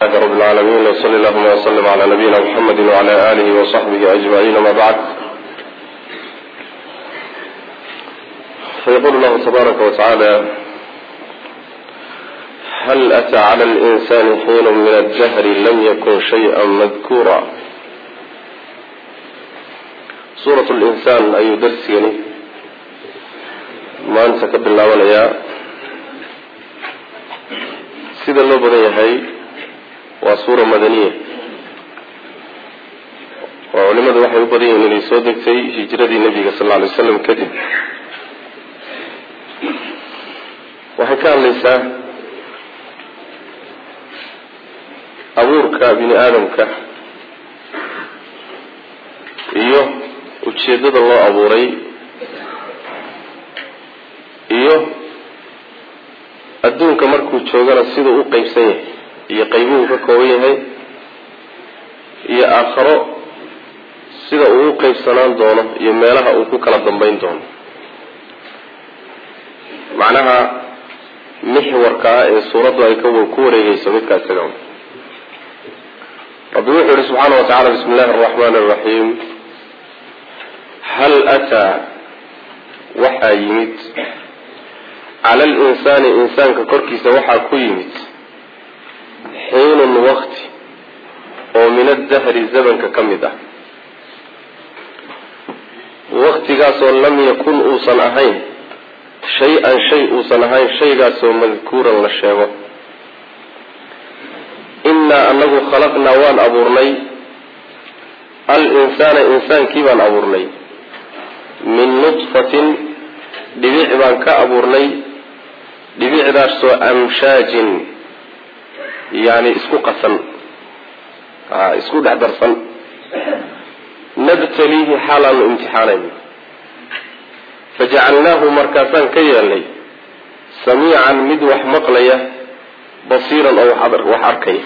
لله رب العالمين وصلى اللهم وسلم على نبينا محمد وعلى آله وصحبه أجمعين ما بعد فيقول الله تبارك وتعالى هل أتى على الإنسان حين من الدهر لم يكن شيئا مذكورا سورة الإنسان أي درس يعني ما أنت كبر الله ولا سيد الله بدن يحيي waa suura madaniya oo culimadu waxay u badan yihiin inay soo degtay hijradii nebiga sal lla alay waslam kadib waxay ka hadlaysaa abuurka bini aadamka iyo ujeeddada loo abuuray iyo adduunka markuu joogana siduu u qeybsan yahay iyo qaybuhu ka kooban yahay iyo aakharo sida uu u qeybsanaan doono iyo meelaha uu ku kala dambeyn doono macnaha mixwarka ah ee suuraddu ay ku wareegeyso midkaa isaga rabbi wuxuu yihi subxaana wa tacala bismi illahi araxmaani araxiim hal ataa waxaa yimid cala alinsaani insaanka korkiisa waxaa ku yimid xiinun wakti oo min addahri zamanka ka mid ah waktigaasoo lam yakun uusan ahayn shay-an shay uusan ahayn shaygaasoo madkuuran la sheego innaa anagu khalaqnaa waan abuurnay al insaana insaankii baan abuurnay min nudfatin dhibic baan ka abuurnay dhibicdaasoo amshaajin yani isku qasan isku dhex darsan nabtaliihi xaalaanu imtixaanayno fajacalnaahu markaasaan ka yeelnay samiican mid wax maqlaya basiiran oo wax arkaya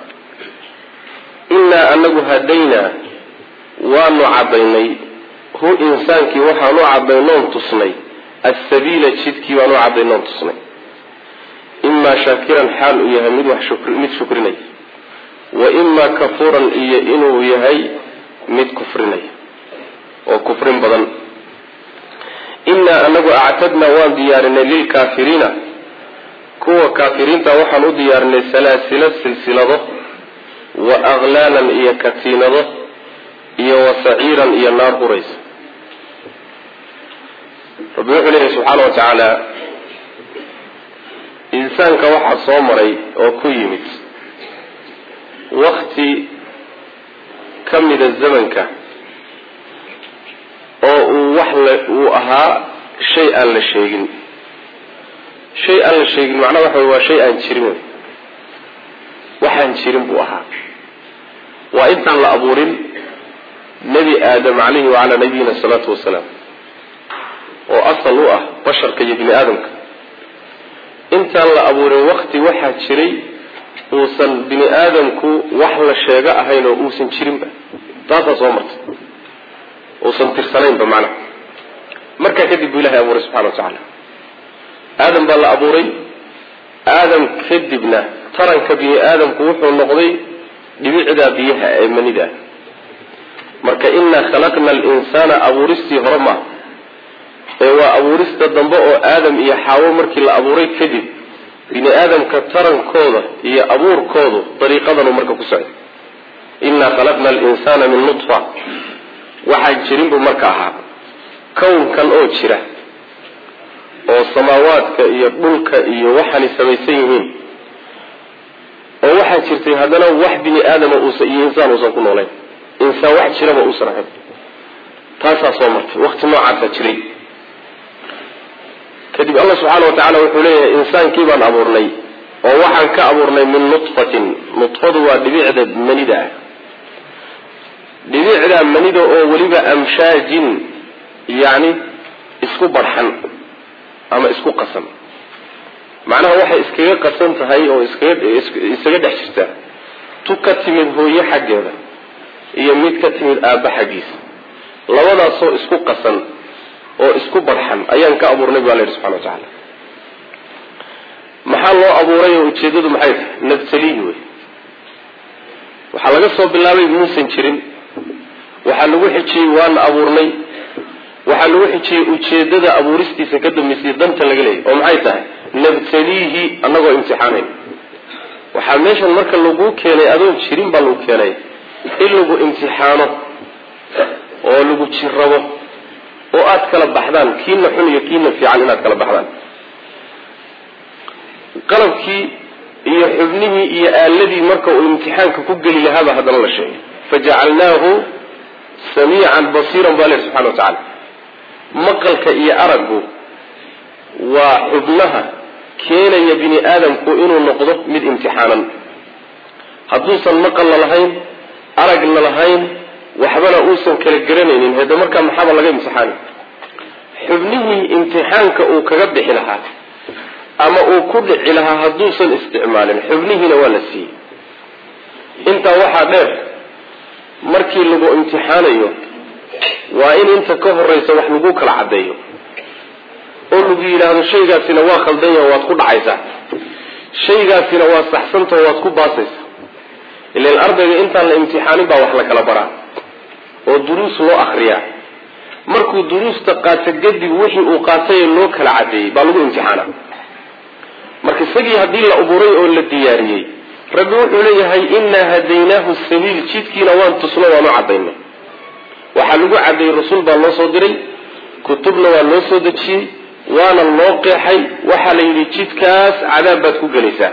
innaa anagu hadaynaa waanu caddaynay hu insaankii waxaanu caddaynoon tusnay assabiila jidkii baanu caddaynoon tusnay imaa shaakiran xaal uu yahay mid wax mid shukrinaya wa imaa kafuuran iyo inuu yahay mid kufrinaya oo kufrin badan innaa anagu actadnaa waan diyaarinay lilkaafiriina kuwa kaafiriinta waxaan u diyaarinay salaasilo silsilado wa aklaalan iyo katiinado iyo wa saciiran iyo naar huraysa rabbi wuxuu leeyahy subxaana wa tacaala insaanka waxaa soo maray oo ku yimid wakti ka mida zamanka oo uu wax la uu ahaa shay aan la sheegin shay aan la sheegin macnaha waxa wey waa shay aan jirin wey waxaan jirin buu ahaa waa intaan la abuurin nebi aadam calayhi wacalaa nabiyina asalaatu wasalaam oo asal u ah basharka iyo bini aadamka intaan la abuurin wakti waxaa jiray uusan bini aadamku wax la sheego ahayn oo uusan jirinba taasaa soo martay uusan tirsanaynba macnaha markaa kadib buu ilahay abuuray subxana wa tacaala aadam baa la abuuray aadam kadibna taranka bini aadamku wuxuu noqday dhibicdaa biyaha ee manida marka inaa khalaqna alinsaana abuuristii hore maaha ee waa abuurista dambe oo aadam iyo xaawo markii la abuuray kadib bini aadamka tarankooda iyo abuurkoodu dariiqadanu marka ku socday innaa khalaqna alinsaana min nudfa waxaan jirin buu marka ahaa kownkan oo jira oo samaawaadka iyo dhulka iyo waxaanay samaysan yihiin oo waxaa jirtay haddana wax bini aadama uusan iyo insaan uusan ku noolayn insaan wax jiraba uusan ahayn taasaa soo martay waqti noocaasaa jiray kadib allah subxaana wa tacaala wuxuu leeyahay insaankii baan abuurnay oo waxaan ka abuurnay min nudfatin nudfadu waa dhibicda manida ah dhibicda manida oo weliba amshaajin yacni isku barxan ama isku qasan macnaha waxay iskaga qasan tahay oo iskaga dhex jirtaa tu ka timid hooyo xaggeeda iyo mid ka timid aabba xaggiisa labadaasoo isku qasan oo isku barxan ayaan ka abuurnay baa la yidhi subxana wa tacaala maxaa loo abuuray oo ujeedadu maxay tahay nabtaliyi wey waxaa laga soo bilaabay muusan jirin waxaa lagu xijiyey waana abuurnay waxaa lagu xijiyey ujeedada abuuristiisa ka dambaysay danta laga leeyay oo maxay tahay nabtaliihi annagoo imtixaanayn waxaa meeshan marka lagu keenay adoon jirin baa lagu keenay in lagu imtixaano oo lagu jirabo oo aada kala baxdaan kiina xun iyo kiina fiican inaad kala baxdaan qalabkii iyo xubnihii iyo aaladii marka uu imtixaanka ku geli lahaaba haddana la sheegay fajacalnaahu samiican basiiran baa lehi subxana wa tacaala maqalka iyo araggu waa xubnaha keenaya bini aadamku inuu noqdo mid imtixaanan hadduusan maqalna lahayn aragna lahayn waxbana uusan kala garanaynin hade markaa maxaaba laga imtixaani xubnihii imtixaanka uu kaga bixi lahaa ama uu ku dhici lahaa hadduusan isticmaalin xubnihiina waa la siiyey intaa waxaa dheer markii lagu imtixaanayo waa in inta ka horeysa wax lagu kala caddeeyo oo lagu yidhaahdo shaygaasina waa khaldan yaha waad ku dhacaysaa shaygaasina waa saxsantao waad ku baasaysaa ilan ardayga intaan la imtixaanin baa wax la kala baraa oo duruus loo akriyaa markuu duruusta qaato kadib wixii uu qaatay ee loo kala caddeeyey baa lagu imtixaana marka isagii haddii la abuuray oo la diyaariyey rabbi wuxuu leeyahay innaa hadaynaahu sabiil jidkiina waan tusno waan u cadaynay waxaa lagu caddeeyey rasuul baa loo soo diray kutubna waa loo soo dejiyey waana loo qeexay waxaa la yidhi jidkaas cadaab baad ku gelaysaa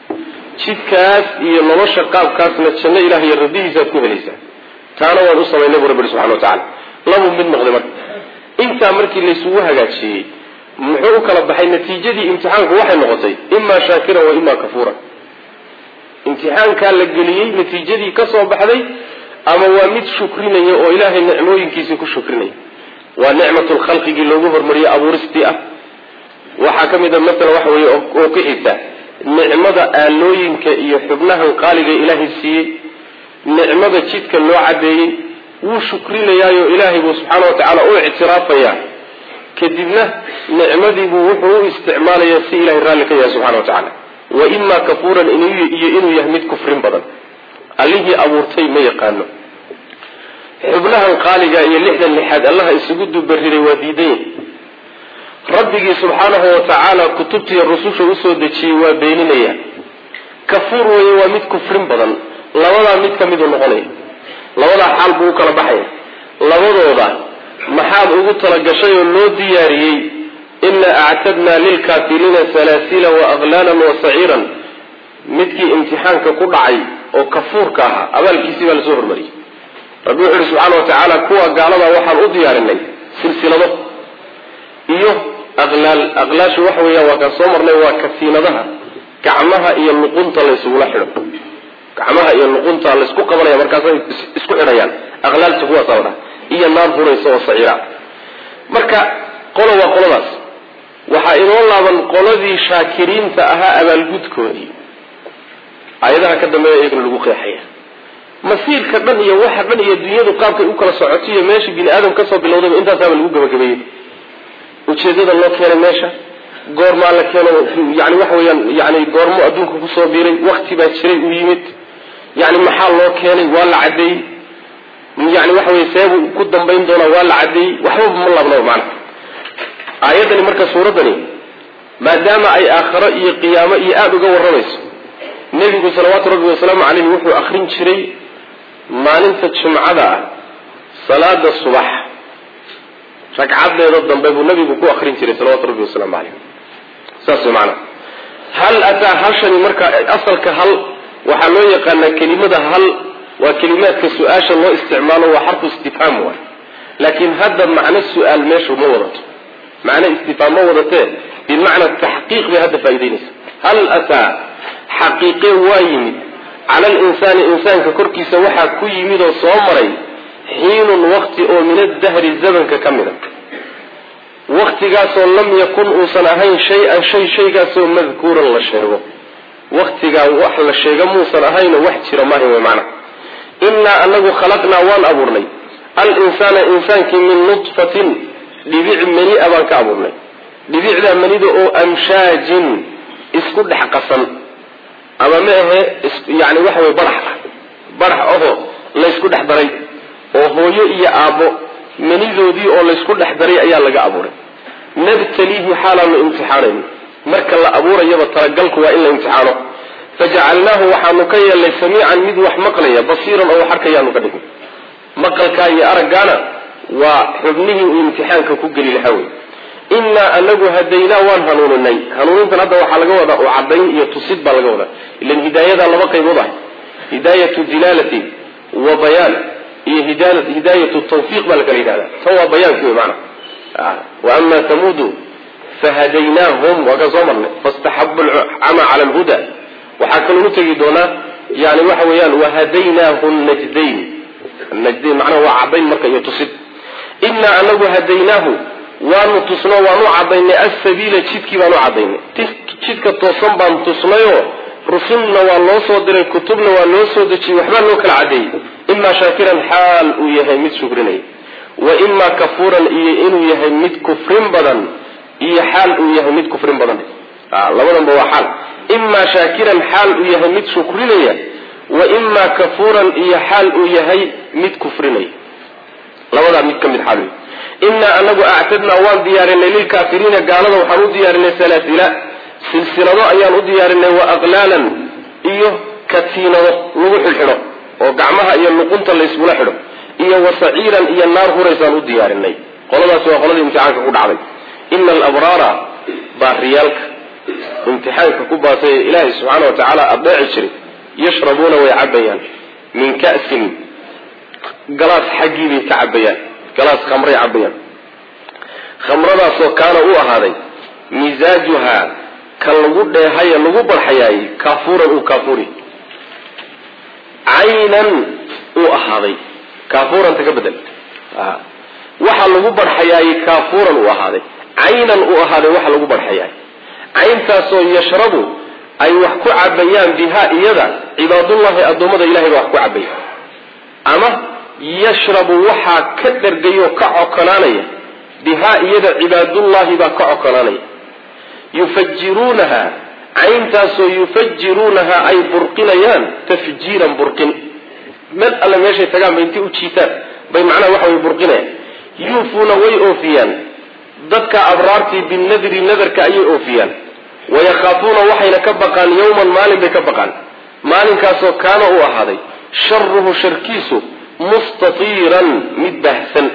jidkaas iyo nolosha qaabkaasna janno ilaah iyo rabbihiisaad ku helaysaa taana waan u samaynay bu rabbi ihi subxana wa tacala labuu mid noqday marka intaa markii laysugu hagaajiyey muxuu u kala baxay natiijadii imtixaanku waxay noqotay imaa shaakiran wa imaa kafuuran imtixaankaa la geliyey natiijadii ka soo baxday ama waa mid shukrinaya oo ilaahay nicmooyinkiisii ku shukrinaya waa nicmatul khalqigii loogu hormariyey abuuristii ah waxaa ka mid a masalan waxa weeye oo ku xigta nicmada aalooyinka iyo xubnahan qaaliga ilaahay siiyey nicmada jidka loo cadeeyey wuu shukrinayaayo ilaahay buu subxaana wa tacaala u ictiraafayaa kadibna nicmadiibuu wuxuu u isticmaalayaa si ilahay raalli ka yahay subxana wa tacaala wa imaa kafuuran iyo inuu yahay mid kufrin badan allihii abuurtay ma yaqaano xubnahan qaaliga iyo lixdan lixaad allaha isugu dubariray waa diidan rabbigii subxaanahu wa tacaala kutubtiiyo rususha usoo dejiyey waa beeninaya kafuur weye waa mid kufrin badan labadaa mid ka miduu noqonaya labadaa xaal buu u kala baxaya labadooda maxaad ugu talagashay oo loo diyaariyey inaa actadnaa lilkaafiriina salaasila wa aklaalan wa saciiran midkii imtixaanka ku dhacay oo kafuurka ahaa abaalkiisii baa lasoo hormariyey rabbi wuxu uhi subxaana wa tacaala kuwa gaalada waxaan u diyaarinay silsilado iyo aqlaal aqlaashu waxa weeyaan waa kaan soo marnay waa katiinadaha gacmaha iyo luqunta laysugula xidho gacmaha iyo luqunta laysku qabanaya markaasay isku xidhayaan aqlaalta kuwaasa la dhaha iyo naar huraysa oo saciira marka qolo waa qoladaas waxaa inoo laaban qoladii shaakiriinta ahaa abaalgudkoodii aayadaha ka dambeeya iyagana lagu qeexaya masiirka dhan iyo waxa dhan iyo dunyadu qaabkay u kala socoto iyo meesha bini aadam kasoo bilowdayba intaasaaba lagu gabagabeeyey ujeedada loo keenay meesha goormaa la keeno yani waxa weeyaan yani goormo adduunka kusoo biiray wakti baa jiray uu yimid yani maxaa loo keenay waa la caddeeyey yani waxa weye seebuu ku dambayn doonaa waa la caddeeyey waxbaba ma laabnaba macana aayaddani marka suuraddani maadaama ay aakharo iyo qiyaamo iyo aada uga warramayso nebigu salawaatu rabbi wasalaamu caleyhi wuxuu akrin jiray maalinta jumcada ah salaada subax ragcadeeda dambe buu nabigu ku akrin jiray salawatu rabbi wasalaamu caleyh saas way macanaa hal ataa hashani marka asalka hal waxaa loo yaqaanaa kelimada hal waa kelimaadka su-aasha loo isticmaalo waa xarfu istifhaam waay laakiin hadda macno su-aal meeshu ma wadato macno istifhaam ma wadatee bimacna taxqiiq bay hadda faa'idaynaysa hal ataa xaqiiqe waa yimid cala alinsaani insaanka korkiisa waxaa ku yimid oo soo maray xiinun wakti oo min addahri zamanka ka mida waktigaasoo lam yakun uusan ahayn shay-an shay shaygaasoo madkuuran la sheego waktigaa wax la sheega muusan ahaynoo wax jira maahayn wey macana innaa anagu khalaqnaa waan abuurnay al-insaana insaankii min nudfatin dhibic mani-a baan ka abuurnay dhibicdaa manida oo amshaajin isku dhex qasan ama ma ahe yani waxa wey badax ah barax ahoo laysku dhex daray oo hooyo iyo aabbo manidoodii oo laysku dhex daray ayaa laga abuuray nabtaliihi xaalaanu imtixaanayno marka la abuurayaba talagalku waa in la imtixaano fajacalnaahu waxaanu ka yeelnay samiican mid wax maqlaya basiiran oo wax arkayaanu ka dhignay maqalkaa iyo araggaana waa xubnihii uu imtixaanka ku geli lahaa wey innaa anagu hadaynaa waan hanuuninay hanuunintan hadda waxaa laga wadaa oo cadayn iyo tusid baa laga wadaa ilan hidaayada laba qaybood ah hidaayatu dilaalati wa bayaan iyo hidaayatu tawfiiq baa la kala yidhahda tan waa bayaanki wey maana wa ama tamuudu fahadaynaahum waa kan soo marnay fastaxabu alcama cala alhuda waxaa kaloogu tegi doonaa yani waxa weeyaan wahadaynaahu najdayn najdayn macnaha waa cadayn marka iyo tusid innaa anagu hadaynaahu waanu tusno waanu cadaynay asabiila jidkii baanu cadaynay jidka toosan baan tusnayoo rusulna waa loo soo diray kutubna waa loo soo dejiyey waxbaa loo kala cadeeyey imaa shaakiran xaal uu yahay mid shukrinaya wa imaa kafuuran iyo inuu yahay mid kufrin badan iyo xaal uu yahay mid kufrin badan labadanba waa xaal imaa shaakiran xaal uu yahay mid shukrinaya wa imaa kafuuran iyo xaal uu yahay mid kufrinaya labadaa mid ka mid xaal wey innaa anagu actadnaa waan diyaarinay lilkaafiriina gaalada waxaan u diyaarinay salaasila silsilado ayaan u diyaarinay wa aqlaalan iyo katiinado lagu xidhxidho oo gacmaha iyo luqunta layskula xidho iyo wa saciiran iyo naar huraysaan u diyaarinay qoladaasi waa qoladii imtixaanka ku dhacday ina alabraara baariyaalka imtixaanka ku baasay ee ilaahay subxaana wa tacaala adeeci jiray yashrabuuna way cabayaan min ka'sin galaas xaggii bay ka cabayaan galaas khamray cabayaan khamradaasoo kaana u ahaaday misaajuhaa ka lagu dheehaye lagu barxayaayey kaafuuran uu kaafuri caynan uu ahaaday kaafuuranta ka bedel waxa lagu barxayaayey kaafuuran uu ahaaday caynan uu ahaaday waxa lagu barxayaay cayntaasoo yashrabu ay wax ku cabayaan bihaa iyada cibaadullahi addoommada ilahay baa wax ku cabaya ama yashrabu waxaa ka dhergayoo ka cokonaanaya bihaa iyada cibaadullahi baa ka cokonaanaya yufajiruunaha cayntaasoo yufajiruunaha ay burqinayaan tafjiiran burqin meel alle meeshay tagaan bay intay u jiitaan bay macnaha waxa way burqinayaan yuufuuna way oofiyaan dadka abraartii binadri nadarka ayay oofiyaan wayakhaafuuna waxayna ka baqaan yowman maalin bay ka baqaan maalinkaasoo kaana uu ahaaday sharuhu sharkiisu mustatiiran mid baahsan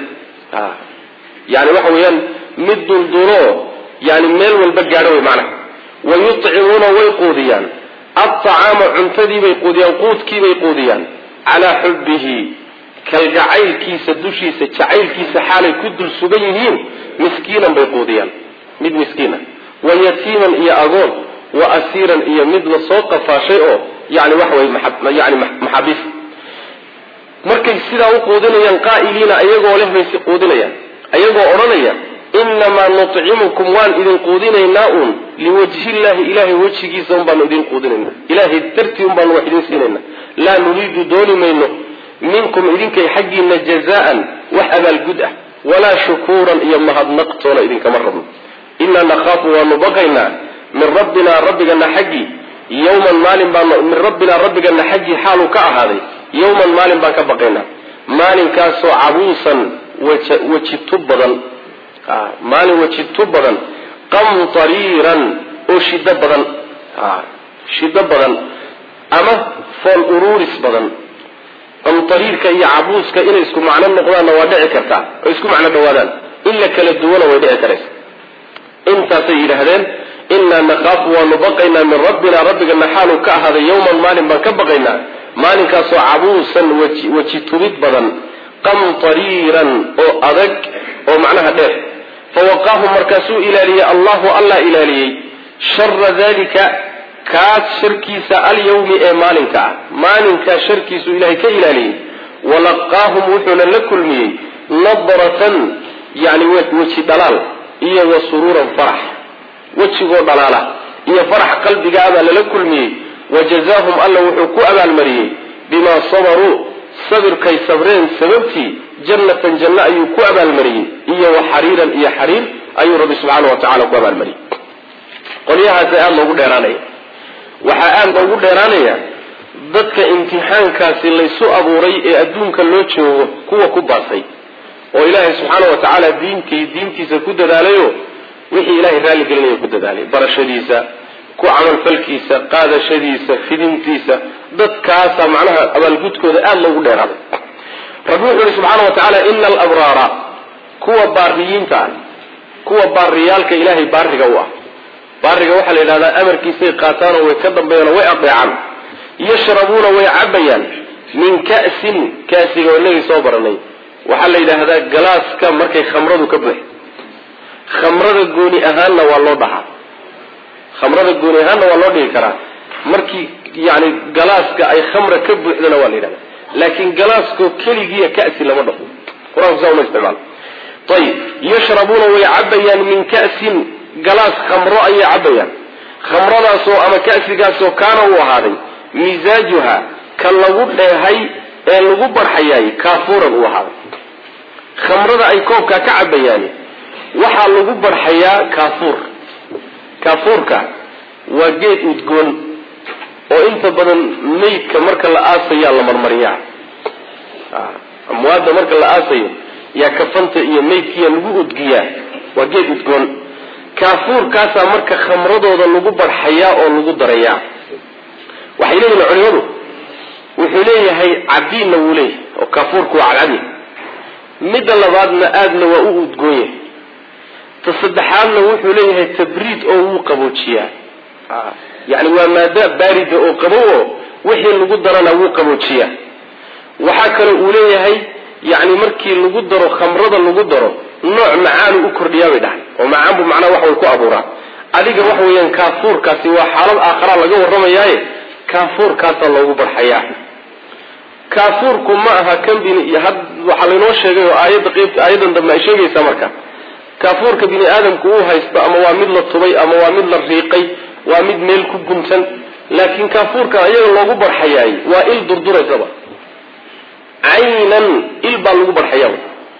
yani waxa weeyaan mid dulduloo yani meel walba gaadho wey macnaha wayucimuuna way quudiyaan alطacaama cuntadiibay quudiyaan quudkiibay quudiyaan calaa xubbihi kalgacaylkiisa dushiisa jacaylkiisa xaalay ku dul sugan yihiin miskiinan bay quudiyaan mid miskiina wa yatiiman iyo agoon wa asiiran iyo mid la soo qafaashay oo yani waxa wey yani maxaabiis markay sidaa u quudinayaan qaa'iliina ayagoo leh bay quudinayaan ayagoo odhanaya inamaa nucimukum waan idin quudinaynaa uun liwajhillahi ilahay wejigiisa un baanu idin quudinayna ilahay dartii un baanu wax idin siinayna laa nuriidu dooni mayno minkum idinkay xaggiina jazaan wax abaalgud ah walaa shukuuran iyo mahadnaqtoona idinkama rabno inaa nakhaafu waanu baqaynaa min rabbinaa rabbigana xaggii yowman maalin baanu min rabbinaa rabbigana xaggii xaaluu ka ahaaday yowman maalin baan ka baqaynaa maalinkaasoo cabuusan weji tub badan maalin weji tub badan qamtariiran oo shido badan shido badan ama fool uruuris badan qamtariirka iyo cabuuska inay isku macno noqdaanna waa dhici kartaa oo isku macno dhawaadaan in la kala duwana way dhici karaysa intaasay yidhaahdeen inaa nakhaafu waanu baqaynaa min rabbina rabbigana xaaluu ka ahaaday yowman maalin baan ka baqaynaa maalinkaasoo cabuusan weji tubid badan qamtariiran oo adag oo macnaha dheer fawaqaahum markaasuu ilaaliyey allahu allah ilaaliyey shara dalika kaas sharkiisa alyawmi ee maalinka ah maalinkaa sharkiisuu ilahay ka ilaaliyey walaqaahum wuxuuna la kulmiyey nadratan yani weji dhalaal iyo wa suruuran farax wejigoo dhalaala iyo farax qalbigaa baa lala kulmiyey wajazaahum alla wuxuu ku abaalmariyey bimaa sabaruu sabirkay sabreen sababtii jannatan janno ayuu ku abaalmariyey iyo wa xariiran iyo xariir ayuu rabbi subxaana wa tacala ku abaalmariyey qolyahaasa aada loogu dheeraanaya waxaa aada loogu dheeraanaya dadka imtixaankaasi laysu abuuray ee adduunka loo joogo kuwa ku baasay oo ilaahay subxaana wa tacaala diinkii diintiisa ku dadaalayo wixii ilahay raalli gelinaya ku dadaalay barashadiisa ku camalfalkiisa qaadashadiisa fidintiisa dadkaasa macnaha abaalgudkooda aada loogu dheeraaday rabbi wuxuu yihi subxaana wa tacaala ina alabraara kuwa baariyiinta ah kuwa baariyaalka ilaahay baariga u ah baariga waxaa la yidhahdaa amarkiisay qaataanoo way ka dambeeyaanoo way adeecaan yashrabuuna way cabayaan min ka'sin kasiga oo inagii soo baranay waxaa la yidhaahdaa galaaska markay khamradu ka buux khamrada gooni ahaanna waa loo dhahaa khamrada gooni ahaanna waa loo dhigi karaa markii yani galaaska ay khamra ka buuxdana waa la yidhahda laakiin galaaskoo keligiiya kasi lama dhaho qur-aanku saa uma isticmaalo ayib yashrabuuna way cabayaan min ka'sin galaas khamro ayay cabayaan khamradaasoo ama ka'sigaasoo kaana uu ahaaday misaajuha ka lagu dheehay ee lagu barxayaay kaafuuran uu ahaaday khamrada ay koobkaa ka cabayaani waxaa lagu barxayaa kaafuur kaafuurka waa geed udgoon oo inta badan meydka marka la aasayaa la marmariyaa amwaadda marka la aasayo yaa kafanta iyo meydkiya lagu udgiyaa waa geed udgoon kaafuurkaasaa marka khamradooda lagu barxayaa oo lagu darayaa waxay leeyihin culimadu wuxuu leeyahay cadiinna wuu leeyahay oo kaafuurku waa cadcadi midda labaadna aadna waa u udgoon yahay ta saddexaadna wuxuu leeyahay tabriid oo wuu qaboojiyaa yani waa maada baarida oo qabow oo wixii lagu darana wuu qaboojiyaa waxaa kale uu leeyahay yani markii lagu daro khamrada lagu daro nooc macaanu u kordhiyaa bay dhahay oo macaan buu macnaha wax way ku abuuraa adiga waxa weeyaan kaafuurkaasi waa xaalad aakharaa laga warramayaaye kaafuurkaasaa loogu barxayaa kaafuurku ma aha kan bini waxaa laynoo sheegay oo aayadda qeybta aayadan dambe ay sheegaysaa marka kaafuurka bini aadamku uu haysto ama waa mid la tubay ama waa mid la riiqay waa mid meel ku guntan laakiin kaafuurkan ayaga loogu barxayaay waa il durduraysaba caynan il baa lagu barxayaa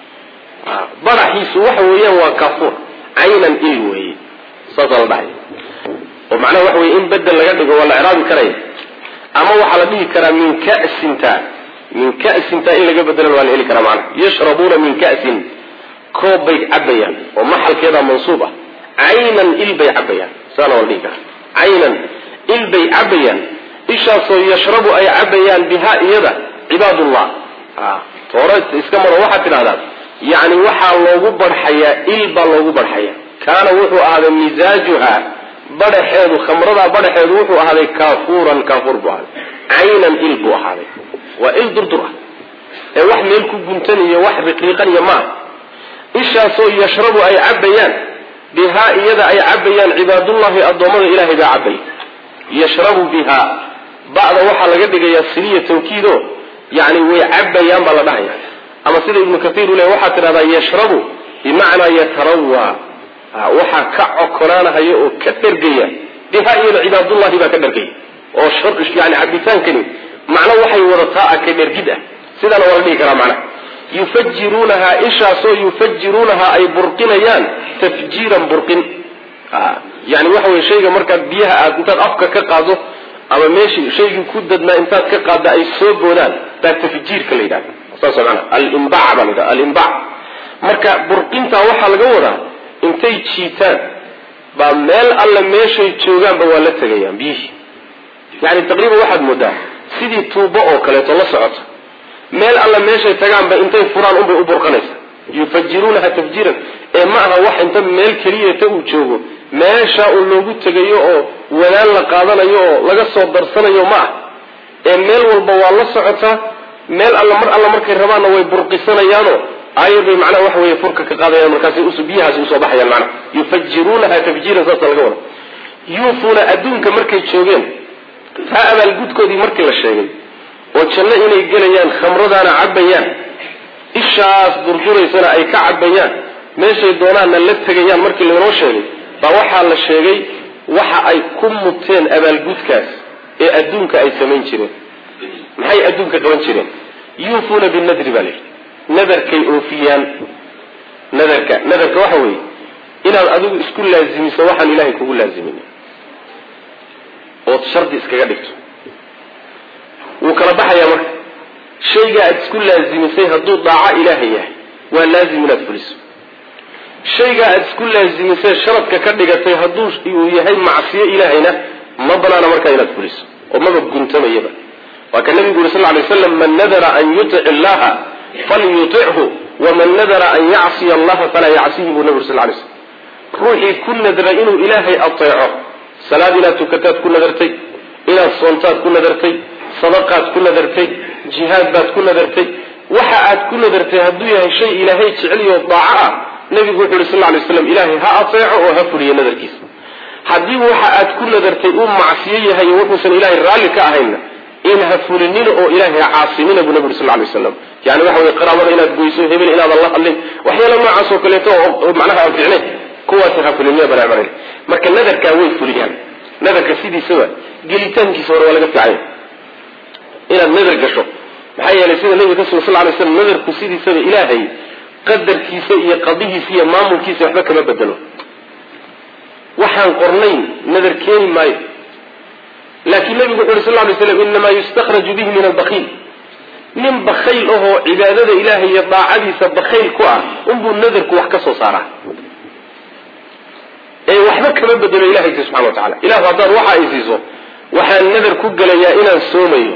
baraxiisu waxa weeyaan waa kaafuur caynan il weeye saasaa la dhahay oo macnaha waxa weye in bedel laga dhigo waa la icraabi karaya ama waxaa la dhihi karaa min kasinta min kasinta in laga bedelan waa la heli karaa macnaha yashrabuuna min kasin koob bay cabayaan oo maxalkeeda mansuub ah caynan il bay cabayaan saana waa la dhihi karaa caynan il bay cabayaan ishaasoo yashrabu ay cabayaan biha iyada cibaadullah toore iska maro waxaad tidhahdaa yani waxaa loogu barxayaa il baa loogu barxaya kaana wuxuu ahaaday misaajuha badaxeedu khamradaa badaxeedu wuxuu ahaaday kaafuuran kaafuur buu ahaaday caynan il buu ahaaday waa il durdur ah ee wax meel ku guntan iyo wax riqriiqan iyo maaha ishaasoo yashrabu ay cabayaan bihaa iyada ay cabayaan cibaadullahi addoommada ilahay baa cabay yashrabu bihaa ba'da waxaa laga dhigayaa siliya tawkiido yani way cabayaan baa la dhahaya ama sida ibnu kaiir u le waxaa tidhahdaa yashrabu bimacnaa yatarawaa waxaa ka cokonaanahaya oo ka dhergaya bihaa iyada cibaadullahi baa ka dhergaya oo yani cabitaankani macno waxay wadataa a ka dhergid ah sidaana waa la dhihi karaa macnaha yufajiruunahaa ishaasoo yufajiruunahaa ay burqinayaan tafjiiran burqin yani waxa weye shayga markaad biyaha aad intaad afka ka qaado ama meeshii shaygii ku dadnaa intaad ka qaadda ay soo boodaan baa tafjiirka la yidhahda saas mana alimbac baa la yidhahda alimbac marka burqintaa waxaa laga wadaa intay jiitaan baa meel alle meeshay joogaanba waa la tegayaan biyihii yani taqriiban waxaad moodaa sidii tuubo oo kaleeto la socota meel alle meeshay tagaanba intay furaan unbay u burqanaysa yufajiruunaha tafjiiran ee ma aha wax inta meel keliyata uu joogo meeshaa uu loogu tegayo oo wadaan la qaadanayo oo laga soo darsanayo ma ah ee meel walba waa la socotaa meel alla mar alla markay rabaanna way burqisanayaano aayad bay macnaha waxa weeye furka ka qaadayaan markaasi biyahaasi usoo baxayaan macnaha yufajiruunaha tafjiiran saasa laga wada yuufuuna adduunka markay joogeen taa abaalgudkoodii markii la sheegay oo janno inay gelayaan khamradaana cabayaan ishaas durduraysana ay ka cabayaan meeshay doonaanna la tegayaan markii laynoo sheegay baa waxaa la sheegay waxa ay ku muteen abaalgudkaas ee adduunka ay samayn jireen maxay adduunka qaban jireen yuufuuna binadri baa layidhi nadarkay oofiyaan nadarka nadarka waxa weeye inaad adigu isku laazimiso waxaan ilaahay kugu laazimin ood shardi iskaga dhigto wuu kala baxayaa marka shayga aad isku laazimisay hadduu daaco ilaahay yahay waa laazim inaad fuliso shayga aad isku laazimisay sharadka ka dhigatay hadduu uu yahay macsiyo ilaahayna ma banaana markaa inaad fuliso oo maba guntamayaba waa ka nabigu yuri sal lay slam man nadara an yutic illaha falyutichu waman nadara an yacsiya allaha falaa yacsihi buu nabi uri sal lay slm ruuxii ku nadra inuu ilaahay ateeco salaad inaad tukataad ku nadartay inaad soontaad ku nadartay sadaqaad ku nadartay jihaad baad ku nadartay waxa aad ku nadartay hadduu yahay shay ilaahay jeceliyo daaco ah nabigu wuxu yhi sal lay slam ilaahay ha ateeco oo ha fuliyo nadarkiisa haddii waxa aad ku nadartay uu macsiyo yahay o wuxuusan ilaahay raalli ka ahaynna in ha fulinina oo ilaahay ha caasimina buu nabi uri sal lay waslam yani waxa wey qaraabada inaad goyso hebel inaadan la hadlin waxyaala noocaas oo kaleeto oo macnaha aan ficnayn kuwaas ha fulinina banaabanay marka nadarkaa way fuliyaan nadarka sidiisaba gelitaankiisa hore waa laga fiicanya inaad nadar gasho maxaa yeelay sida nabiga ka sugan sal lay slam nadarku sidiisaba ilaahay qadarkiisa iyo qadihiisa iyo maamulkiisa waxba kama bedelo waxaan qornayn nadar keeni maayo laakiin nabigu wuxu uri sal lay slam inamaa yustakhraju bihi min albakiil nin bakayl ahoo cibaadada ilaahay iyo daacadiisa bakayl ku ah unbuu nadarku wax ka soo saaraa ee waxba kama bedelo ilahaysa subxana wa tacala ilahu haddaad waxa ay siiso waxaan nadar ku gelayaa inaan soomayo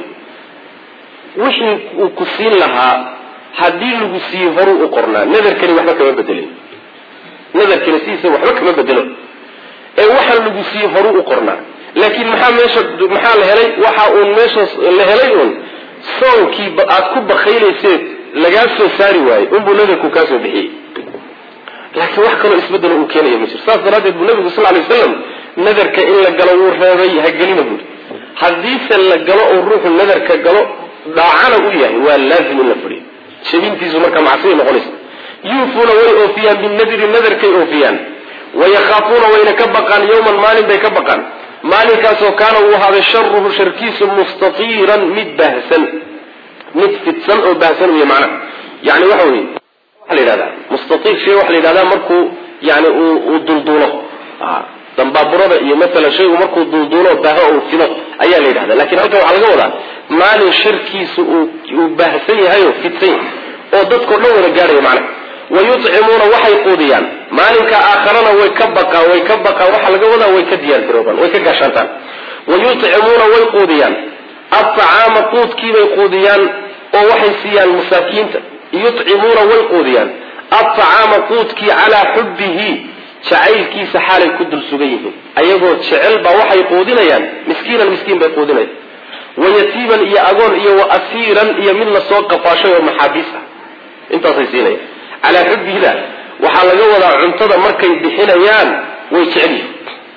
wixii uu ku siin lahaa haddii lagu siiye horuu u qornaa nadarkani waxba kama bedelay nadarkani sidiisa waxba kama bedelo ee waxaan lagu siiye horuu u qornaa laakiin maxaa meesha maxaa la helay waxa uun meesha la helay uun soonkii aad ku bakaylayseed lagaa soo saari waayey unbuu nadarku kaa soo bixiyey laakiin wax kaloo isbedelo uu keenaya ma jiro saas daraaddeed buu nabigu sal lay waslam nadarka in la galo wuu reebay hagelina buuri haddiise la galo oo ruuxu nadarka galo dhaacana u yahay waa laazim in la furiyo jabintiisu markaa macsiyay noqonaysa yuufuuna way oofiyaan binadri nadarkay oofiyaan wayakhaafuuna wayna ka baqaan yowman maalin bay ka baqaan maalinkaasoo kaana uu ahaaday sharuhu sharkiisu mustatiiran mid baahsan mid fidsan oo baahsan uya macnaha yani waxa weye waxa la yidhahdaa mustatiir shay waxa la yidhahdaa markuu yani uu dulduulo dambaaburada iyo maalan shaygu markuu dulduulo baaho uu fido ayaa la yidhahda lakin halkan waxaa laga wadaa maalin sharkiisu uu baahsan yahay oo fidsan yahay oo dadkao dhan wada gaadhaya macnaha wayucimuuna waxay quudiyaan maalinka aakharana way ka baqaan way ka baqaan waxaa laga wadaa way ka diyaargaroobaan way ka gaashaantaan wayucimuuna way quudiyaan aطacaama quudkiibay quudiyaan oo waxay siiyaan masaakiinta yucimuuna way quudiyaan aطacaama quudkii calaa xubbihi jacaylkiisa xaalay ku dul sugan yihiin ayagoo jecel baa waxay quudinayaan miskiinan miskiin bay quudinayaan wayatiiman iyo agoon iyo waasiiran iyo mid lasoo qafaashay oo maxaabiis ah intaasay siinayaan calaa xubbihida waxaa laga wadaa cuntada markay bixinayaan way jecel yihin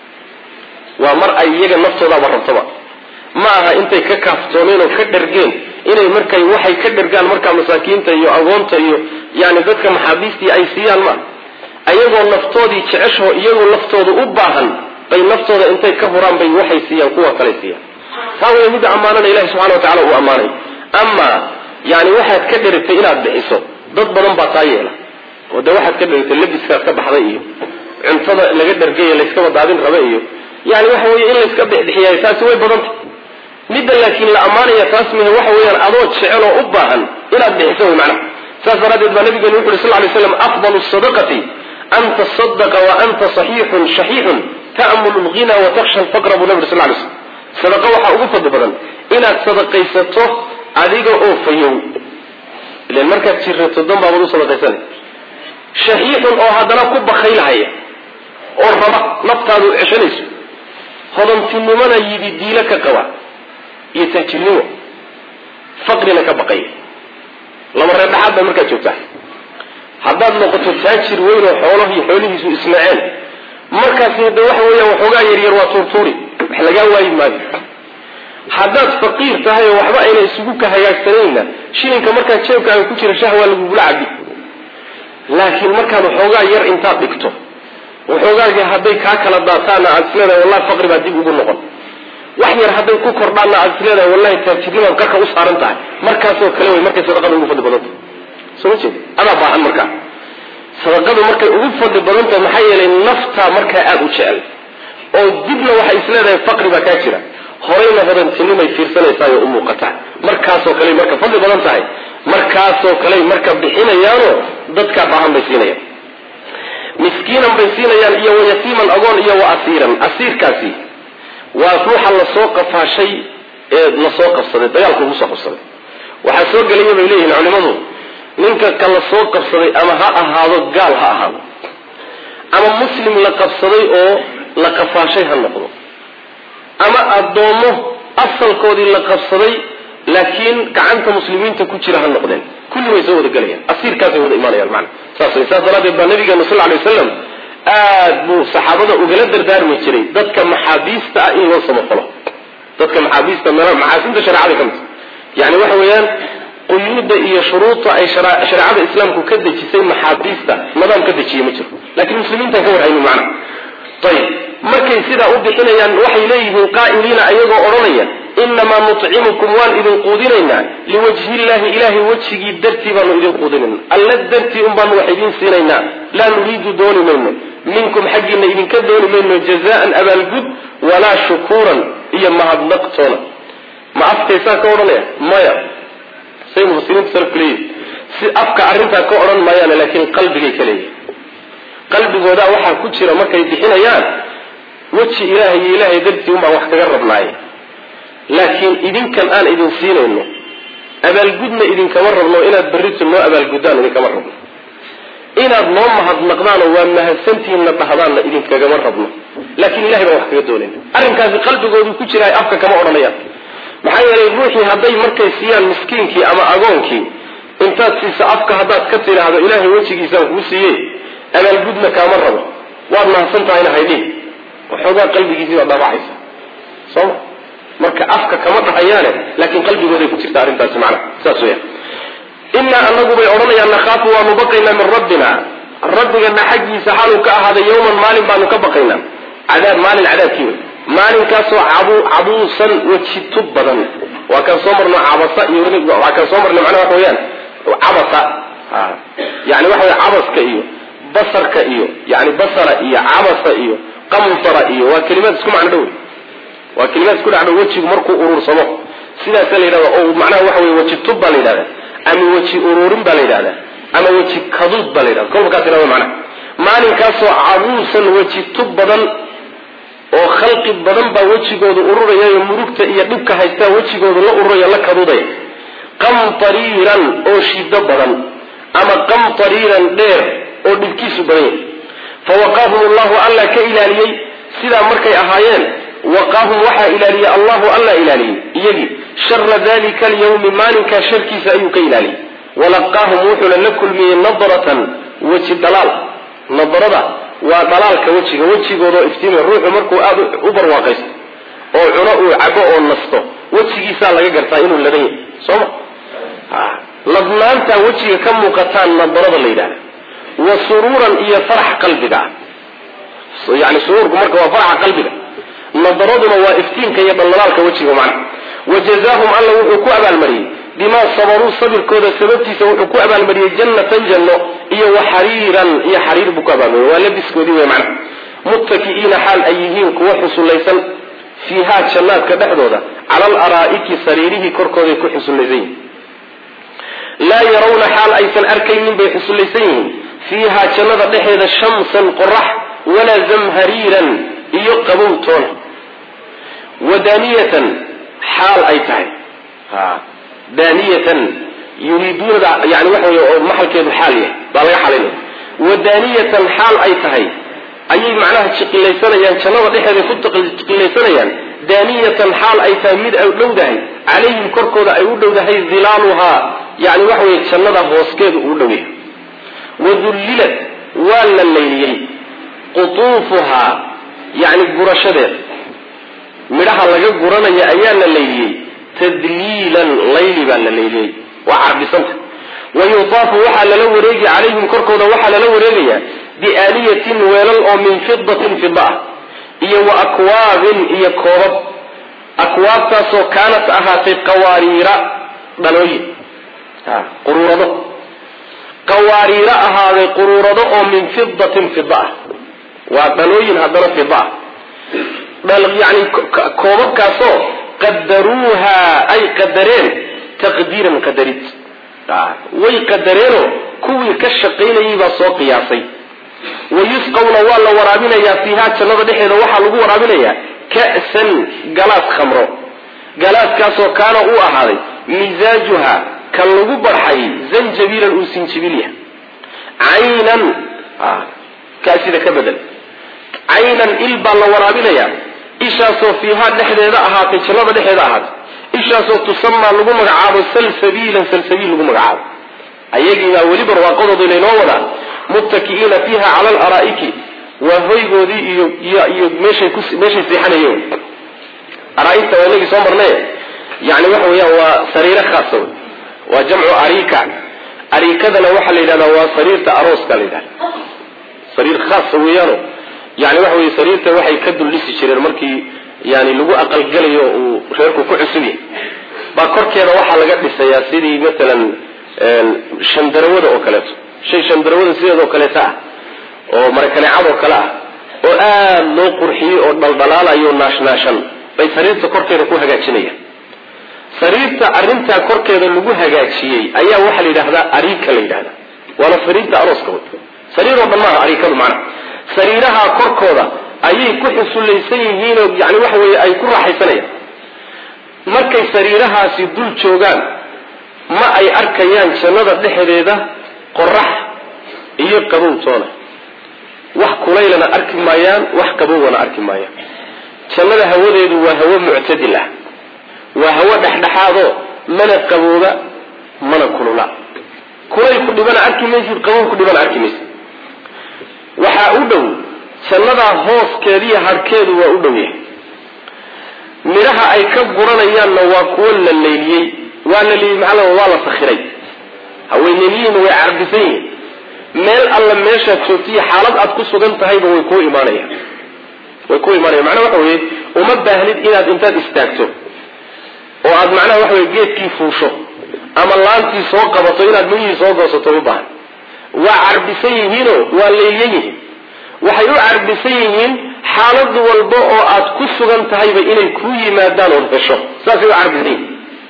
waa mar ay iyaga naftoodaaba rabtaba ma aha intay ka kaaftoomeen oo ka dhergeen inay markay waxay ka dhergaan markaa masaakiinta iyo agoonta iyo yani dadka maxaabiistii ay siiyaan ma ayagoo naftoodii jeceshoo iyagoo laftooda u baahan bay naftooda intay ka huraan bay waxay siiyaan kuwa kale siiyaan taa way midda ammaanana ilahi subxana wa tacala uu ammaanay amaa yani waxaad ka dherigtay inaad bixiso dad badan baa taa yeela oo dee waxaad ka dherigtay labiskaad ka baxday iyo cuntada laga dhergay layskaba daadin raba iyo yani waxa weye in layska bixbixiyaay taasi way badantay midda laakiin la ammaanaya taas mihe waxa weeyaan adoo jecel oo u baahan inaad bixiso wy macnaha saas daraaddeed baa nabigeenu wuxu uri sal lay slam afdalu sadaqati an tasadaqa wa anta saxiixun shaxiixun ta'mulu lghina wa taksha alfaqra buu nabi uri sal lay slam sadaqa waxaa ugu fadli badan inaad sadaqaysato adiga oo fayow ilan markaad jirato dan baabaad u sadaqaysanay shaxiixun oo haddana ku bakaylahaya oo raba naftaadu ceshanayso hodantinimona yidi diilo ka qaba iyo taajirnimo faqrina ka baqaya laba reer dhaxaad baa markaad joogtaa haddaad noqoto taajir weyn oo xoolahii xoolihiisu ismaceen markaasi hadda waxa weeyaan waxoogaa yaryar waa tuurtuuri wax lagaa waayi maayo haddaad faqiir tahay oo waxba ayna isugu ka hagaagsanayna shilinka markaad jeebkaaga ku jira shah waa lagugula cabi laakiin markaad waxoogaa yar intaad dhigto waxoogaagii hadday kaa kala daataana aad isleedahay wallahi faqri baa dib ugu noqon wax yar hadday ku kordhaanna aad isleedahay wallahi taajirnimaad qarka u saaran tahay markaasoo kale way markay sadaqada ugu fadli badanta soo ma jeed adaa baahan markaa sadaqadu markay ugu fadli badan tahay maxaa yeelay naftaa markaa aada u jecel oo dibna waxay isleedahay faqri baa kaa jira horayna hodantinimay fiirsanaysaay oo u muuqataa markaasoo kale marka fadli badan tahay markaasoo kale marka bixinayaanoo dadkaa baahan bay siinayaan miskiinan bay siinayaan iyo wayatiiman agoon iyo wa asiiran asiirkaasi waa ruuxa lasoo qafaashay ee lasoo qabsaday dagaalka ugu soo qabsaday waxaa soo gelaya bay leeyihiin culimadu ninka ka la soo qabsaday ama ha ahaado gaal ha ahaado ama muslim la qabsaday oo la qafaashay ha noqdo ama addoommo asalkoodii la qabsaday laakiin gacanta muslimiinta ku jira ha noqdeen kulli way soo wada gelayaan asiirkaasay wada imaanayaan macana saas wey saas daraaddeed baa nabigeenu sal alay wasalam aad buu saxaabada ugala dardaarmi jiray dadka maxaabiista ah in loo samafalo dadka maxaabiista maxaasinta shareecada ka mid yani waxa weeyaan quyuuda iyo shuruuda ay shareecada islaamku ka dejisay maxaabiista nadaam ka dejiye ma jiro laakiin muslimiintaan ka warhaynin macna ayib markay sidaa u bixinayaan waxay leeyihiin qaa'iliina ayagoo odhanaya inamaa nucimukum waan idin quudinaynaa liwajhi llahi ilahay wejigii dartii baanu idin quudinayna alla dartii un baanu wax idin siinaynaa laa nuriidu dooni mayno minkum xaggiina idinka dooni mayno jazaan abaalgud walaa shukuuran iyo mahadnaqtoona ma afkaysaa ka odhanaya maya say mufasiriinta salafku leeyihin si afka arrintaa ka odhan maayaane laakiin qalbigay ka leeyihin qalbigoodaa waxaa ku jira markay bixinayaan weji ilaahay iyo ilaahay dartii un baan wax kaga rabnaaye laakiin idinkan aan idin siinayno abaalgudna idinkama rabno inaad berrito noo abaalguddaan idinkama rabno inaad noo mahadnaqdaanoo waa mahadsantihiinna dhahdaanna idinkagama rabno laakiin ilahay baan wax kaga doonayna arrinkaasi qalbigoodu ku jira afka kama odhanayaan maxaa yeelay ruuxii hadday markay siiyaan miskiinkii ama agoonkii intaad siisa afka haddaad ka tidhaahdo ilaahay wejigiisaan kuu siiye abaalgudna kaama rabo waad mahadsan tahayna haydhin waxoogaa qalbigiisii baad dhaabacaysa sooma marka afka kama dhahayaane laakiin qalbigooday ku jirta arrintaasi macnaha saas weya innaa anagu bay odhanayaan nakhaafu waanu baqaynaa min rabbina rabbigana xaggiisa xaaluu ka ahaaday yawman maalin baanu ka baqaynaa cadaab maalin cadaabkii wey maalinkaasoo cabuusan weji tub badan waa kaan soo marno cabasa iyo waa kaan soo marno macnaha waxa weyaan cabasa yani waxa wey cabaska iyo basarka iyo yani basara iyo cabasa iyo qamsara iyo waa kelimaad isku macno dhow waa kelimaad isku dhacdhow wejigu markuu uruursamo sidaasa la yidhahda oo macnaha waxa wey weji tub baa la yidhahda ama weji uruurin baa la yidhahda ama weji kaduud baa la yidhahda kolba kaas ina macnaha maalinkaasoo cabuusan weji tub badan oo khalqi badan baa wejigooda ururayayo murugta iyo dhibka haystaa wejigooda la ururaya la kaduudaya qamtariiran oo shido badan ama qamtariiran dheer oo dhibkiisu badan yahay fawaqaahum allahu alla ka ilaaliyey sidaa markay ahaayeen waqaahum waxaa ilaaliyey allahu alla ilaaliyey iyagii shara dalika alyawmi maalinkaa sharkiisa ayuu ka ilaaliyey walaqaahum wuxuuna la kulmiyey nadratan weji dalaal nadrada waa dhalaalka wejiga wejigoodao iftiimay ruuxu markuu aada u barwaaqaysto oo cuno uu cabo oo nasto wejigiisaa laga gartaa inuu ladan yahay sooma ladnaantaa wejiga ka muuqataan nadarada la yidhahda wa suruuran iyo farax qalbiga ah yani suruurku marka waa faraxa qalbiga nadaraduna waa iftiinka iyo dhaldhalaalka wejiga macna wajazaahum alla wuxuu ku abaalmariyey bimaa sabaruu sabirkooda sababtiisa wuxuu ku abaalmariyey jannatan janno iyo wa xariiran iyo xariir buu ku abaalmariyey waa labiskoodii wey macna muttaki'iina xaal ay yihiin kuwa xusullaysan fiihaa jannaadka dhexdooda cala alaraa'iki sariirihii korkooday ku xusullaysan yihiin laa yarawna xaal aysan arkaynin bay xusullaysan yihiin fiihaa jannada dhexeeda shamsan qorax walaa zamhariiran iyo qabow toona wadaniyatan xaal ay tahay daniyatan yuriiduunada yani waxa wey oo maxalkeedu xaal yahay baa laga xalinaya wadaniyatan xaal ay tahay ayay macnaha jiqilaysanayaan jannada dhexeeda ku jiqilaysanayaan daaniyatan xaal ay tahay mid ay dhowdahay calayhim korkooda ay u dhowdahay dilaaluhaa yani waxa weye jannada hooskeedu uu dhow yahay wadullilat waa la layliyey qutuufuhaa yani gurashadeeda midhaha laga guranaya ayaa la layliyey tadliilan layli baa la layliyey waa carbisanta wa yutaafu waxaa lala wareegi calayhim korkooda waxaa lala wareegayaa biaaniyatin weelal oo min fidatin fida ah iyo wa akwaabin iyo koobab akwaabtaasoo kaanat ahaatay qawaariira dhalooyin quruurado qawaariiro ahaaday quruurado oo min fidatin fida ah waa dhalooyin haddana fida ah yani koobabkaasoo qadaruuha ay qadareen taqdiiran qadarid way qadareenoo kuwii ka shaqaynayay baa soo qiyaasay wayusqawna waa la waraabinayaa fiihaa jannada dhexeeda waxaa lagu waraabinayaa ka'san galaas khamro galaaskaasoo kaana uu ahaaday misaajuha ka lagu barxay zanjabiilan uu sinjibil yahay caynan kaasida ka bedel caynan il baa la waraabinayaa ishaasoo fiihaa dhexdeeda ahaatay jannada dhexeeda ahaatay ishaasoo tusamaa lagu magacaabo salsabiilan salsabiil lagu magacaabo ayagiibaa weli barwaaqadooda laynoo wadaa muttaki'iina fiiha cala alaraa'iki waa hoygoodii iyo iyo meeshay ku meeshay seexanayeen araaigta waa inagii soo marnaye yani waxa weeyaan waa sariiro khaasa wey waa jamcu arika arikadana waxaa la yidhahdaa waa sariirta arooska la yidhahda sariir khaasa weeyaano yani waxa weye sariirta waxay ka duldhisi jireen markii yani lagu aqalgelayo uu reerku ku cusub yahay baa korkeeda waxaa laga dhisayaa sidii matalan shandarawada oo kaleeto shay shandarawada sideedoo kaleeto ah oo marakaneecadoo kale ah oo aada loo qurxiyey oo dhaldhalaalayo naashnaashan bay sariirta korkeeda ku hagaajinayaan sariirta arrintaa korkeeda lagu hagaajiyey ayaa waxaa la yidhahdaa ariika la yidhahda waana sariirta arooska wey sariir oo dhan maaha ariikadu macnaha sariiraha korkooda ayay ku xusulaysan yihiinoo yani waxa weeye ay ku raaxaysanayaan markay sariirahaasi dul joogaan ma ay arkayaan jannada dhexdeeda qorax iyo qabow toona wax kulaylana arki maayaan wax qabowna arki maayaan jannada hawadeedu waa hawo muctadil ah waa hawo dhexdhexaadoo mana qabooba mana kulula kulayl ku dhibana arki maysid qabow ku dhibana arki maysid waxaa u dhow jannadaa hooskeediiyo harhkeedu waa u dhow yahay midhaha ay ka guranayaanna waa kuwo la leyliyey waa la leeyey maxaa la waa la sakhiray haweeneliyiin way carbisan yihiin meel alla meeshaad joogtiyo xaalad aad ku sugan tahayba way kuu imaanayaan way ku imaanayan macnaha waxa weeye uma baahnid inaad intaad istaagto oo aad macnaha waxa weye geedkii fuusho ama laantii soo qabato inaad midhihii soo goosato u baahan waa carbisan yihiinoo waa leeliyan yihiin waxay u carbisan yihiin xaalad walba oo aad ku sugan tahayba inay kuu yimaadaan ood hesho saasay u carbisan yihiin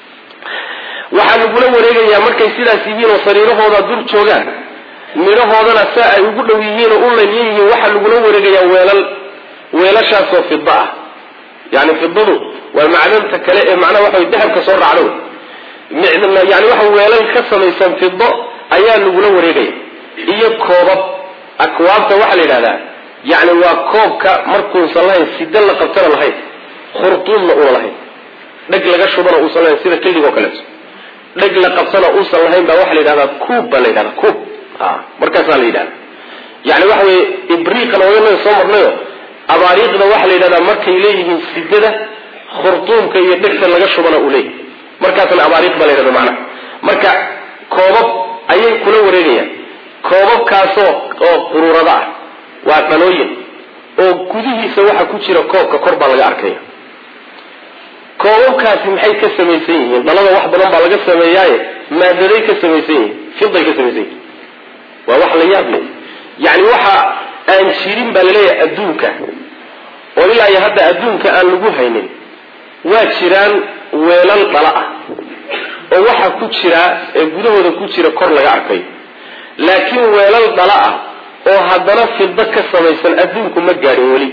waxaa lagula wareegayaa markay sidaas yihiin oo sariirahooda dur joogaan midhahoodana saa ay ugu dhow yihiin oo u lalyan yihiin waxaa lagula wareegayaa weelal weelashaasoo fida ah yani fidadu waa macdanta kale ee macnaha waxa dahabka soo raacdo yani waxa weelal ka samaysan fido ayaa lagula wareegaya iyo koobab akwaabta waxaa la yidhahdaa yani waa koobka markuusan lahayn sida la qabtana lahayn khurtuumna una lahayn dheg laga shubana uusan lahayn sida kildig oo kaleeto dheg la qabtana uusan lahayn baa waxaa la yidhahdaa kuub baa la yidhahdaa kuub markaasaa la yidhahda yani waxa weye ibriiqana waynaga soo marnayo abaariiqda waxaa la yidhahdaa markay leeyihiin sidada khurtuumka iyo dhegta laga shubana uu leeyahy markaasna abaariiq baa la yidhahda macnaha marka koobab ayay kula wareegayaan koobabkaasoo oo quruurada ah waa dhalooyin oo gudihiisa waxa ku jira koobka kor baa laga arkaya koobabkaasi maxay ka samaysan yihiin dhalada wax badan baa laga sameeyaaye maadaday ka samaysan yihiin fiday ka samaysan yihiin waa wax la yaab leh yani waxa aan jirin baa laleeyahay adduunka oo ilaa iyo hadda adduunka aan lagu haynin waa jiraan weelal dhala ah oo waxa ku jira ee gudahooda ku jira kor laga arkayo laakiin weelal dhala ah oo haddana fido ka samaysan adduunku ma gaadhin weli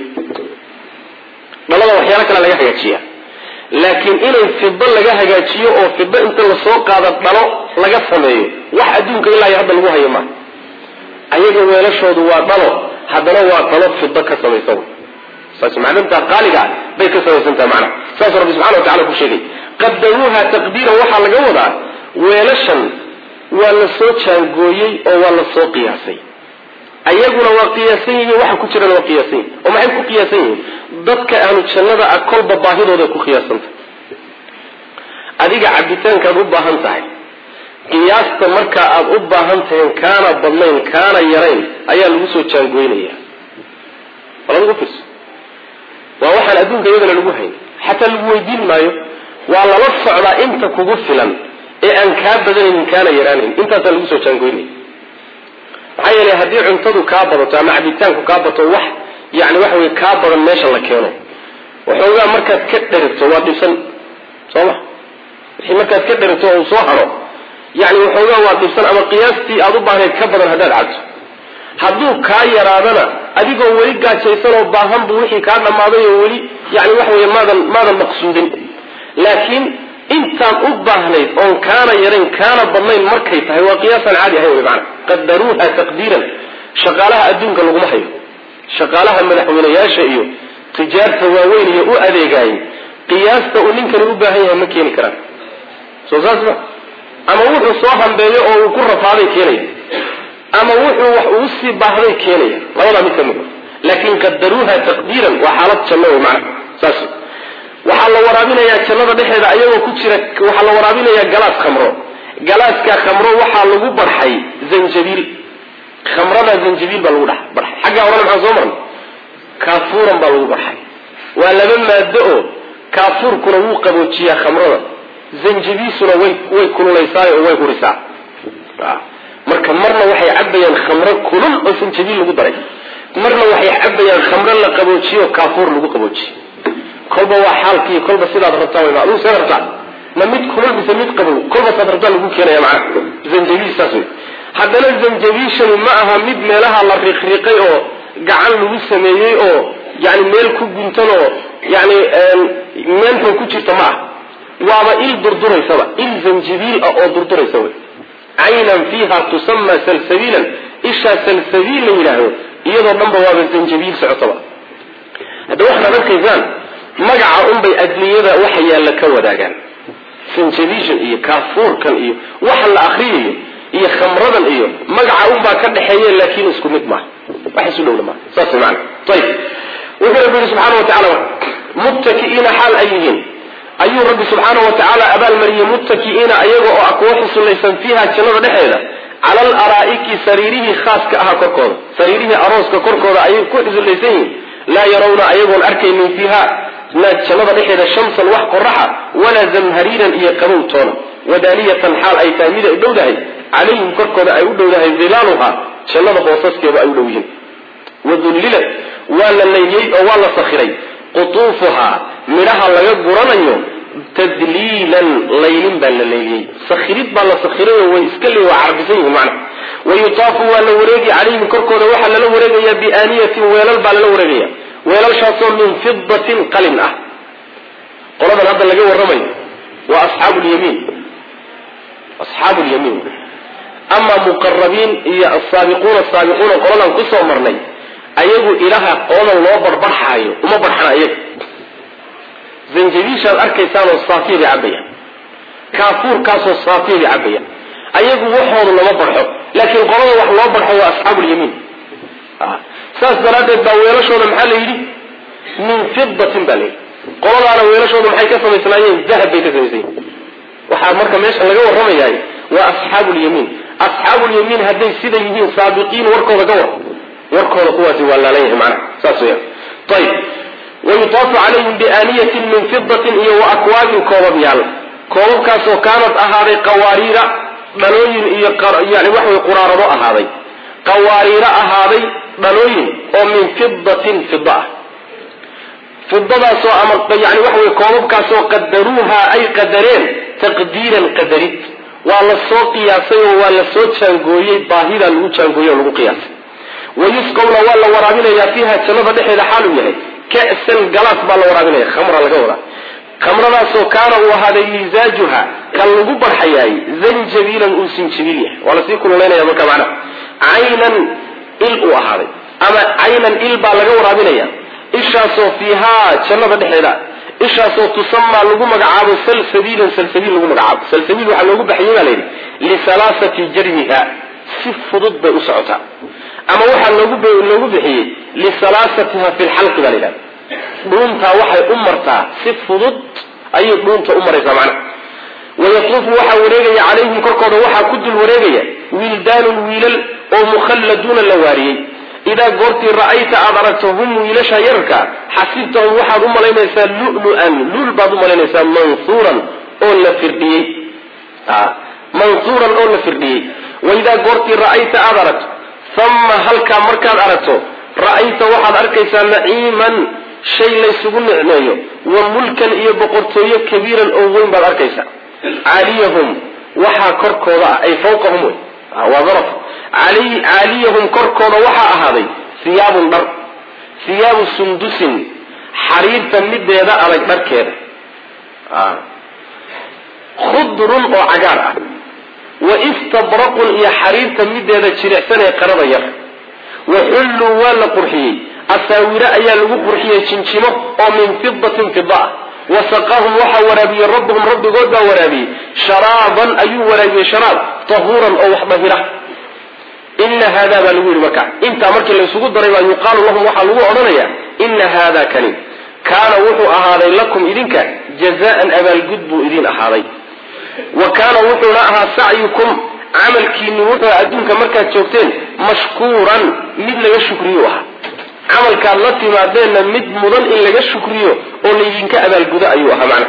dhalada waxyaalo kale laga hagaajiya laakiin inay fido laga hagaajiyo oo fido inta lasoo qaado dhalo laga sameeyo wax adduunka ilaa iyo hadda lagu hayo maaha ayaga weelashoodu waa dhalo haddana waa dhalo fido ka samaysan saas macdanta qaaliga ah bay ka samaysantaha macnaha saasuu rabbi subxana wa tacala ku sheegay qadaruuha taqdiiran waxaa laga wadaa weelashan waa la soo jaangooyey oo waa la soo qiyaasay ayaguna waa qiyaasan yihiin waxa ku jirana waa qiyaasan yihin oo maxay ku qiyaasan yihiin dadka ahlu jannada ah kolba baahidooday ku qiyaasantah adiga cabitaankaad u baahan tahay qiyaasta markaa aada u baahan tahayn kaana badnayn kaana yarayn ayaa lagu soo jaangooynaya wala lagu fiirso waa waxaan adduunka iyadana lagu hayn xataa lagu weydiin maayo waa lala socdaa inta kugu filan ee aan kaa badanaynin kaana yaraanayn intaasaa lagu soo jaangoynaya maxaa yeelay haddii cuntadu kaa badato ama cabitaanku kaa bato wax yani waxa wey kaa badan meesha la keeno waxoogaa markaad ka dherigto waa dhibsan soo ma wixii markaad ka dherigto oo uu soo haro yani waxoogaa waa dhibsan ama qiyaastii aad u baahnayd ka badan haddaad cabto hadduu kaa yaraadana adigoo weli gaajaysan oo baahan buu wixii kaa dhammaaday oo weli yani waxa wey maadan maadan maqsuudin laakiin intaan u baahnayd oon kaana yarayn kaana badnayn markay tahay waa qiyaasaan caadi ahayn wy maana qadaruuha taqdiiran shaqaalaha adduunka laguma hayo shaqaalaha madaxweyneyaasha iyo tijaarta waaweyn iyo u adeegaayay qiyaasta uu ninkani u baahan yahay ma keeni karaan soo saas ma ama wuxuu soo hambeeyo oo uu ku rafaaday keenaya ama wuxuu wax uu sii baahday keenaya labadaa mid ka mid laakin qadaruuha taqdiiran waa xaalad janno wey macana saas waxaa la waraabinayaa jannada dhexeeda ayagoo ku jira waxaa la waraabinayaa galaas khamro galaaska khamro waxaa lagu barxay zanjabiil khamrada zanjabiil baa lagu dhex barxay xaggaa horena maxaan soo marnay kaafuuran baa lagu barxay waa laba maado oo kaafuurkuna wuu qaboojiyaa khamrada zanjabiisuna way way kululaysaa oo way hurisaa marka marna waxay cabayaan khamro kulul oo zanjabiil lagu daray marna waxay cabayaan khamro la qaboojiyo oo kaafuur lagu qaboojiyo kolba waa xaalkii kolba sidaad rabtaa wy aduu seed rabtaa ma mid kulul mise mid qabow kolba saad rabtaa lagu keenaya macana zanjabiil saas wey haddana zanjabiishani ma aha mid meelaha la riqriqay oo gacan lagu sameeyey oo yani meel ku guntan oo yani meelxun ku jirta ma ah waaba il durduraysaba il zanjabiil ah oo durduraysa wey caynan fiiha tusama salsabiilan ishaa salsabiil la yidhaahdo iyadoo dhanba waaba zanjabiil socotaba hadda waxaad arkaysaan magaca unbay adduunyada waxa yaalla ka wadaagaan sanjabiishan iyo kaafuurkan iyo waxa la akriyayo iyo khamradan iyo magaca unbaa ka dhexeeye laakiin isku mid maaha wax isu dhowna maaha saas maana ayib wuxuu rabbi yihi subxaana watacaala muttaki'iina xaal ay yihiin ayuu rabbi subxaana wa tacaala abaalmariyey muttaki'iina ayaga oo ah kuwa xusulaysan fiiha jannada dhexeeda cala al araa'iki sariirihii khaaska ahaa korkooda sariirihii arooska korkooda ayay ku xusulaysan yihiin laa yarawna ayagoon arkaynin fiiha jannada dhexeeda shamsan wax qoraxa walaa zamhariiran iyo qabow toona wadaaniyatan xaal ay tahay mid ay dhowdahay calayhim korkooda ay u dhowdahay dilaaluha jannada hoosaskeedu ay u dhow yihiin wadullilat waa la layliyey oo waa la sakhiray qutuufuhaa midhaha laga guranayo tadliilan laylin baa la layliyey sakhirid baa la sakhiray oo way iska le waa carbisan yihin macna wayutaafu waa la wareegi calayhim korkooda waxaa lala wareegaya biaaniyatin weelal baa lala wareegaya weelalshaasoo min fidatin qalin ah qoladan hadda laga warramayo waa asxaabu lyamiin asxaabu lyamiin amaa muqarabiin iyo asaabiquuna asaabiquuna qoladan kusoo marnay ayagu ilaha qoladan loo barbarxaayo uma barxana iyaga zanjabiishaad arkaysaanoo saafiya bay cabbayaan kaafuurkaasoo saafiya bay cabbayaan ayagu waxoodu lama barxo laakiin qolada wax loo barxo waa asxaabu lyamiin saas daraaddeed baa weelashooda maxaa la yidhi min fidatin baa layidhi qoladaana weelashooda maxay ka samaysnaayeen dahab bay ka samaysayen waxaa marka meesha laga warramayaay waa asxaabu lyamiin asxaabu lyamiin hadday sida yihiin saabiqiin warkooda ka war warkooda kuwaasi waa laalan yahay macnaha saas weya ayib wayutaafu calayhim biaaniyatin min fidatin iyo wa akwaabin koobab yaal koobabkaasoo kaanad ahaaday qawaariira dhalooyin iyo yani waxa way quraarado ahaaday qawaariiro ahaaday dhalooyin oo min fidatin fida ah fidadaasoo ama yani waxa wey koobabkaasoo qadaruuha ay qadareen taqdiiran qadarid waa la soo qiyaasay oo waa la soo jaangooyey baahidaa lagu jaangooyey oo lagu qiyaasay wayusqawna waa la waraabinayaa fiiha jannada dhexeeda xaaluu yahay ka'san galaas baa la waraabinaya khamra laga wadaa khamradaasoo kaana uu ahaaday misaajuha kan lagu barxayaay zanjabiilan uu sinjabiil yahay waa lasii kululaynaya marka macnaha caynan il uu ahaaday ama caynan il baa laga waraabinaya ishaasoo fiihaa jannada dhexeeda ishaasoo tusamaa lagu magacaabo salsabiilan salsabiil lagu magacaabo salsabiil waxaa loogu baxiyey baa layidhi lisalaasati jarmiha si fudud bay u socotaa ama waxaa loogu bixiyey lisalaasatiha fi lxalqi baa layidhahda dhuuntaa waxay u martaa si fudud ayay dhuunta u maraysaa macnaha wayatuufu waxaa wareegaya calayhim korkooda waxaa ku dul wareegaya wildaanun wiilal oo mukhalladuuna la waariyey idaa goortii ra'ayta aad aragto hum wiilasha yararka xasibtahum waxaad u malaynaysaa lulu-an lul baad u malaynaysaa mansuuran oo la firdhiyey mansuuran oo la firdhiyey waidaa goortii ra'ayta aad aragto uma halkaa markaad aragto ra'ayta waxaad arkaysaa naciiman shay laysugu nicmeeyo wa mulkan iyo boqortooyo kabiiran oo weyn baad arkaysa caaliyahum waxaa korkooda ah ay fawqahum wey waa daraf caaliyahum korkooda waxaa ahaaday hiyaabun dhar hiyaabu sundusin xariirta mideeda adag dharkeeda khudrun oo cagaar ah wa istabraqun iyo xariirta mideeda jilicsan ee qarada yar wa xulluu waa la qurxiyey asaawiro ayaa lagu qurxiyey jinjimo oo min fidatin fida ah wa saqaahum waxaa waraabiyey rabbuhum rabbigood baa waraabiyey sharaaban ayuu waraabiyey sharaab tahuuran oo wax dahira ina hada baa lagu yidhi marka intaa markii laysugu daray baa yuqaalu lahum waxaa lagu odhanaya ina hada kani kaana wuxuu ahaaday lakum idinka jazaan abaalgud buu idin ahaaday wa kaana wuxuuna ahaa sacyukum camalkiini wuxuu adduunka markaad joogteen mashkuuran mid laga shukriyo ahaa camalkaad la timaadeenna mid mudan in laga shukriyo oo laydinka abaalgudo ayuu ahaa macna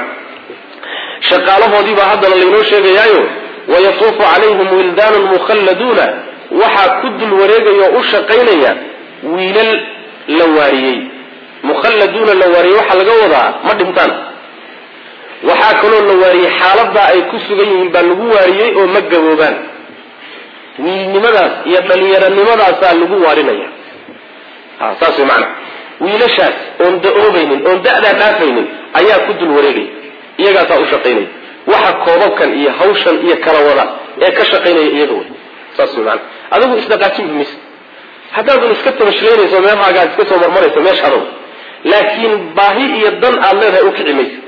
shaqaalahoodiibaa haddana laynoo sheegayaayo wayatuufu calayhim wildaanun mukhalladuuna waxaa ku dul wareegaya oo u shaqaynaya wiilal la waariyey mukhalladuuna la waariyey waxaa laga wadaa ma dhintaan waxaa kaloo la waariyey xaaladaa ay ku sugan yihiin baa lagu waariyey oo ma gaboobaan wiilnimadaas iyo dhalinyaronimadaasa lagu waarinaya saas way macana wiilashaas oon da-oobaynin oon da-daa dhaafaynin ayaa ku dul wareegaya iyagaasaa u shaqaynaya waxa koobabkan iyo hawshan iyo kala wada ee ka shaqaynaya iyaga wey saas way maana adigu isdhaqaajin maysa haddaadan iska tabashlaynayso meelhaagaad iska soo marmarayso meeshaado laakiin baahi iyo dan aad leedahay u kici maysa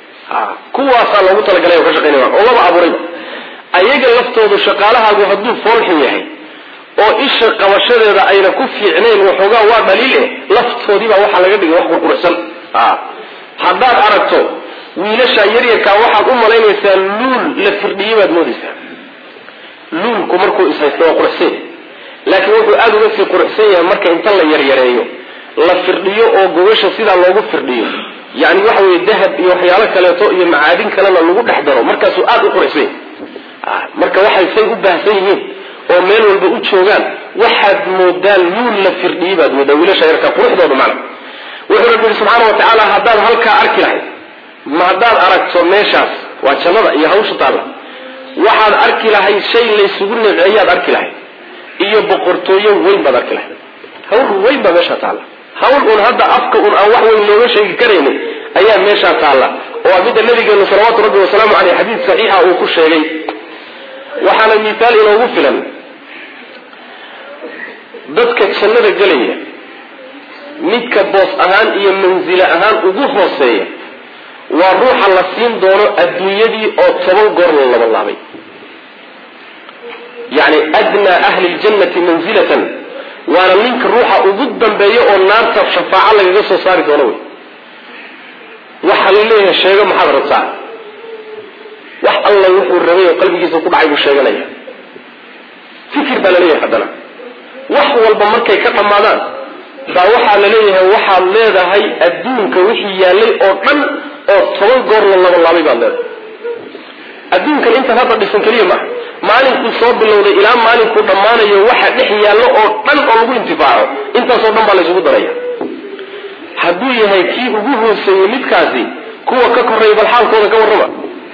kuwaasaa loogu talagalay oo ka shaqaynaya oo laba abuurayba ayaga laftoodu shaqaalahaagu hadduu foolxun yahay oo isha qabashadeeda ayna ku fiicnayn waxoogaa waa dhaliil eh laftoodiibaa waxaa laga dhigay wax qurquruxsan haddaad aragto wiilasha yaryarkaa waxaad u malaynaysaa luul la firdhiyey baad moodaysaa luulku markuu ishaysto waa quruxsan laakiin wuxuu aada uga sii quruxsan yahay marka inta la yaryareeyo la firdhiyo oo gogasha sidaa loogu firdhiyo yani waxa weye dahab iyo waxyaalo kaleeto iyo macaadin kalena lagu dhex daro markaasuu aada u quruxsan yahay marka waxay say u baahsan yihiin oo meel walba u joogaan waxaad moodaan luul la firdhiyey baad moodaa wiilasha yarka quruxdooda macna wuxuu rabbi yihi subxaana wa tacaala haddaad halkaa arki lahayd ma haddaad aragto meeshaas waa jannada iyo hawsha taalla waxaad arki lahayd shay laysugu nimceeyaad arki lahayd iyo boqortooyo weyn baad arki lahayd hawl weyn baa meeshaa taalla hawl un hadda afka un aan wax weyn looga sheegi karaynin ayaa meeshaa taalla oo midda nabigeenu salawaatu rabbi wasalaamu caleyh xadiid saxiixa uu ku sheegay waxaana mihaal inoogu filan dadka jannada gelaya midka boos ahaan iyo mansilo ahaan ugu hooseeya waa ruuxa la siin doono adduunyadii oo toban goor la labalaabay yani adnaa ahli ljannati manzilatan waana ninka ruuxa ugu dambeeya oo naarta shafaaco lagaga soo saari doono wey waxaa la leeyahay sheego maxaad rabtaa wax alla wuxuu rabay oo qalbigiisa ku dhacay buu sheeganaya fikir baa laleeyahay haddana wax walba markay ka dhammaadaan baa waxaa la leeyahay waxaad leedahay adduunka wixii yaallay oo dhan oo toban goor la labalaabay baad leedahay adduunkan intaan hadda dhisan keliya maaha maalinkuu soo bilowday ilaa maalinkuu dhammaanayo waxa dhex yaallo oo dhan oo lagu intifaaco intaasoo dhan baa laysugu daraya hadduu yahay kii ugu hooseeyey midkaasi kuwa ka korreeya bal xaalkooda ka warrama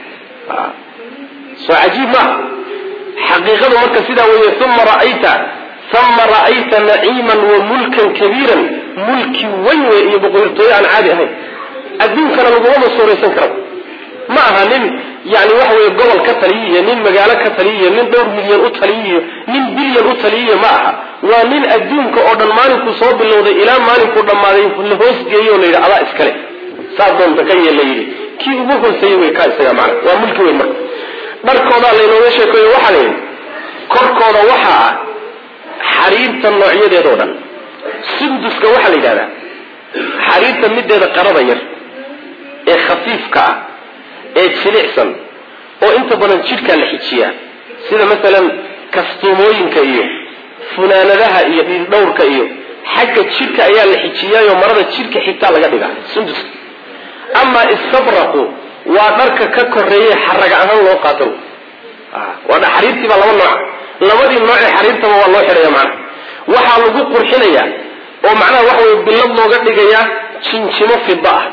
soo cajiib maaha xaqiiqadu marka sidaa weeye uma ra'ayta uma ra'ayta naciiman wa mulkan kabiiran mulki weyn wey iyo boqortooyo aan caadi ahayn adduunkana lagumama suuraysan karaba ma aha nin yani waxa weye gobol ka taliyiyo nin magaalo ka taliyiyo nin dhowr milyan u taliyiyo nin bilyan u taliyiyo ma aha waa nin adduunka oo dhan maalinkuu soo bilowday ilaa maalinkuu dhammaaday la hoosgeeyo la yidhi adaa iskale saa doonta ka yeel la yidhi kii ugu hooseeyey wey kaa isaga macna waa mulki weyn marka dharkoodaa laynooga sheekeeyo waxaa la yidhi korkooda waxaa ah xariirta noocyadeedoo dhan sunduska waxaa la yidhahdaa xariirta mideeda qarada yar ee khafiifka ah ee jilicsan oo inta badan jidhkaa la xijiyaa sida masalan kastuumooyinka iyo funaanadaha iyo dhiildhowrka iyo xagga jidhka ayaa la xijiyaayo marada jidhka xigtaa laga dhigaa sunduska amaa istabraqu waa dharka ka koreeye xaraga ahaan loo qaato waa xariirtii baa laba nooca labadii noocee xariirtaba waa loo xidhaya macnaha waxaa lagu qurxinayaa oo macnaha waxa weye billad looga dhigayaa jinjimo fida ah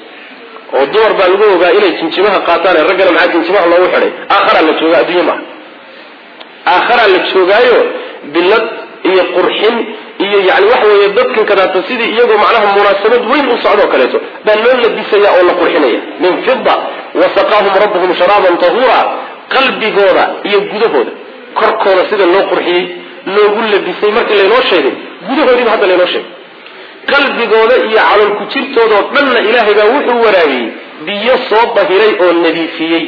oo dumar baa lagu ogaa inay jinjimaha qaataan ee raggana maxaa jinjimaha loogu xidhay aakharaa la jooga adduunye maaha aakharaa la joogaayo bilad iyo qurxin iyo yani waxa weeye dadkan kadaata sidii iyagoo macnaha munaasabad weyn u socdoo kaleeto baa loo labisaya oo la qurxinaya min fida wasaqaahum rabbuhum sharaaban tahuura qalbigooda iyo gudahooda korkooda sida loo qurxiyey loogu labisay markii laynoo sheegay gudahoodiiba hadda laynoo sheegay qalbigooda iyo calolku jirtoodao dhanna ilaahay baa wuxuu waraabiyey biyo soo bahiray oo nadiifiyey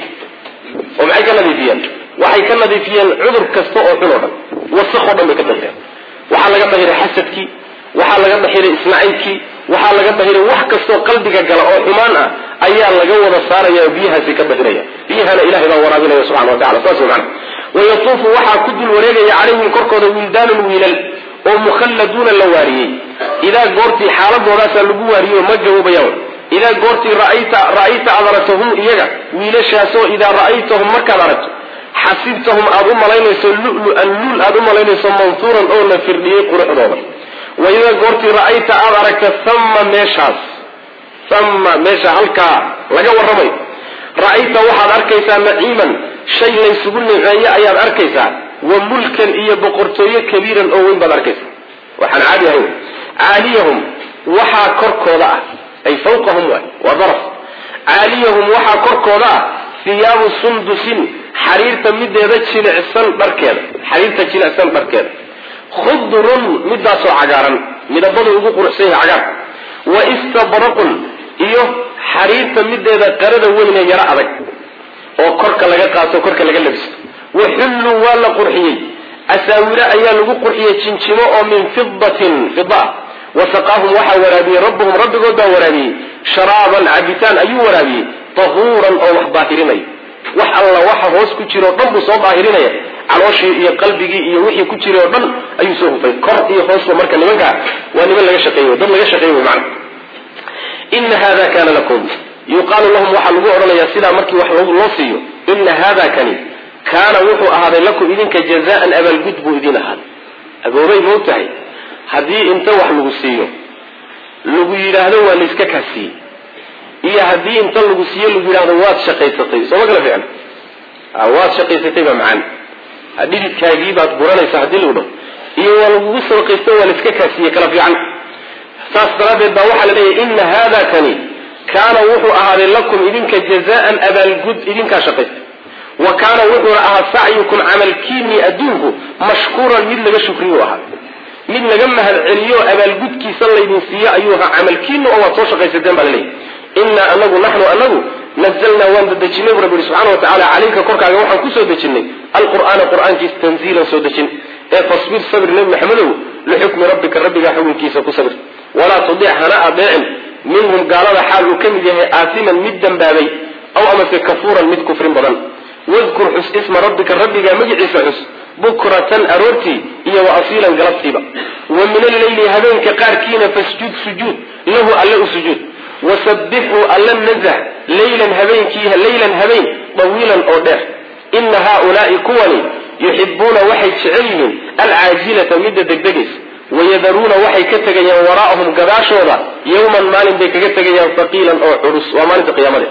oo maxay ka nadiifiyeen waxay ka nadiifiyeen cudur kasta oo xun oo dhan wasaqoo dhan bay ka dahireen waxaa laga dahiray xasadkii waxaa laga dahiray isnacaybkii waxaa laga dahiray wax kastoo qalbiga gala oo xumaan ah ayaa laga wada saaraya oo biyahaasi ka dahiraya biyahana ilahay baa waraabinaya subxana wa tacala saas wey macana wayatuufu waxaa ku dul wareegaya calayhim korkooda wildaanun wiilal oo mukhalladuuna la waariyey idaa goortii xaaladoodaasa lagu waariyey oo ma gaboobayaan idaa goortii ra'ayta ra'ayta aad aragto hum iyaga wiilashaasoo idaa ra'aytahum markaad aragto xasibtahum aada u malaynayso lulu-an luul aada u malaynayso mansuuran oo la firdhiyey quruxdooda wa idaa goortii ra'ayta aada aragta thamma meeshaas thamma meesha halkaa laga warramayo ra'ayta waxaad arkaysaa naciiman shay laysugu niceeye ayaad arkaysaa wa mulkan iyo boqortooyo kabiiran oo weyn baad arkaysaa waxaan caadi ahayn caaliyahum waxaa korkooda ah ay fawqahum waay waa daraf caaliyahum waxaa korkooda ah hiyaabu sundusin xariirta mideeda jilicsan dharkeeda xariirta jilicsan dharkeeda khudrun midaasoo cagaaran midabadu ugu quruxsan yahay cagaar wa istabraqun iyo xariirta mideeda qarada weynee yaro adag oo korka laga qaato korka laga labisto wa xulluu waa la qurxiyey asaawiro ayaa lagu qurxiyey jinjimo oo min fidatin fida ah wasaqaahum waxaa waraabiyey rabbuhum rabbigood baa waraabiyey sharaaban cabitaan ayuu waraabiyey tahuuran oo wax daahirinaya wax alla waxa hoos ku jira o dhan buu soo daahirinaya calooshii iyo qalbigii iyo wixii ku jiray oo dhan ayuu soo hufay kor iyo hoosba marka nimankaa waa niman laga shaqeey dad laga shaqeey wy mana ina hada kana lakum yuqaalu lahum waxaa lagu odhanayaa sidaa markii wax loo siiyo ina hada kani kaana wuxuu ahaaday lakum idinka jazaan abaalgud buu idin ahaaday agoobay mau tahay haddii inta wax lagu siiyo lagu yidhaahdo waa layska kaasiiyey iyo haddii inta lagu siiyo lagu yidhahdo waad shaqaysatay sooma kala fiicna waad shaqaysatay baa macaan dhididkaagii baad buranaysaa haddii lagu dhaho iyo waa lagugu sadaqaysto waa layska kaasiiyey kala fiican saas daraaddeed baa waxaa la leeyahy ina hada kani kaana wuxuu ahaaday lakum idinka jazaan abaalgud idinkaa shaqaystay wa kaana wuxuuna ahaa sacyukum camalkiinii adduunku mashkuuran mid laga shukriyu ahaa mid laga mahad celiyo abaalgudkiisa laydin siiyo ayuu ahaa camalkiina oo waad soo shaqaysateen baa laleeyahy inaa anagu naxnu anagu nazalnaa waan dadejinay bu rabbi subxana wa tacala calayka korkaaga waxaan kusoo dejinay alqur'aana qur'aankiisa tanziilan soo dejin ee fasbir sabir nebi maxamedow lixukmi rabbika rabbigaa xukunkiisa ku sabir walaa tudic hana adeecin minhum gaalada xaal uu ka mid yahay aasiman mid dembaabay aw amase kafuuran mid kufrin badan wadkur xus isma rabbika rabbigaa magiciisa xus bukratan aroortii iyo wa asiilan galabtiiba wa min alleyli habeenka qaarkiina fasjud sujuud lahu alle u sujuud wasabixuu alla nazah leylan habeenkii leylan habeen dawiilan oo dheer ina haaulaai kuwani yuxibuuna waxay jecel yihiin alcaajilata midda degdegaysa wayadaruuna waxay ka tegayaan waraa'ahum gadaashooda yowman maalin bay kaga tegayaan haqiilan oo culus waa maalinta qiyaamade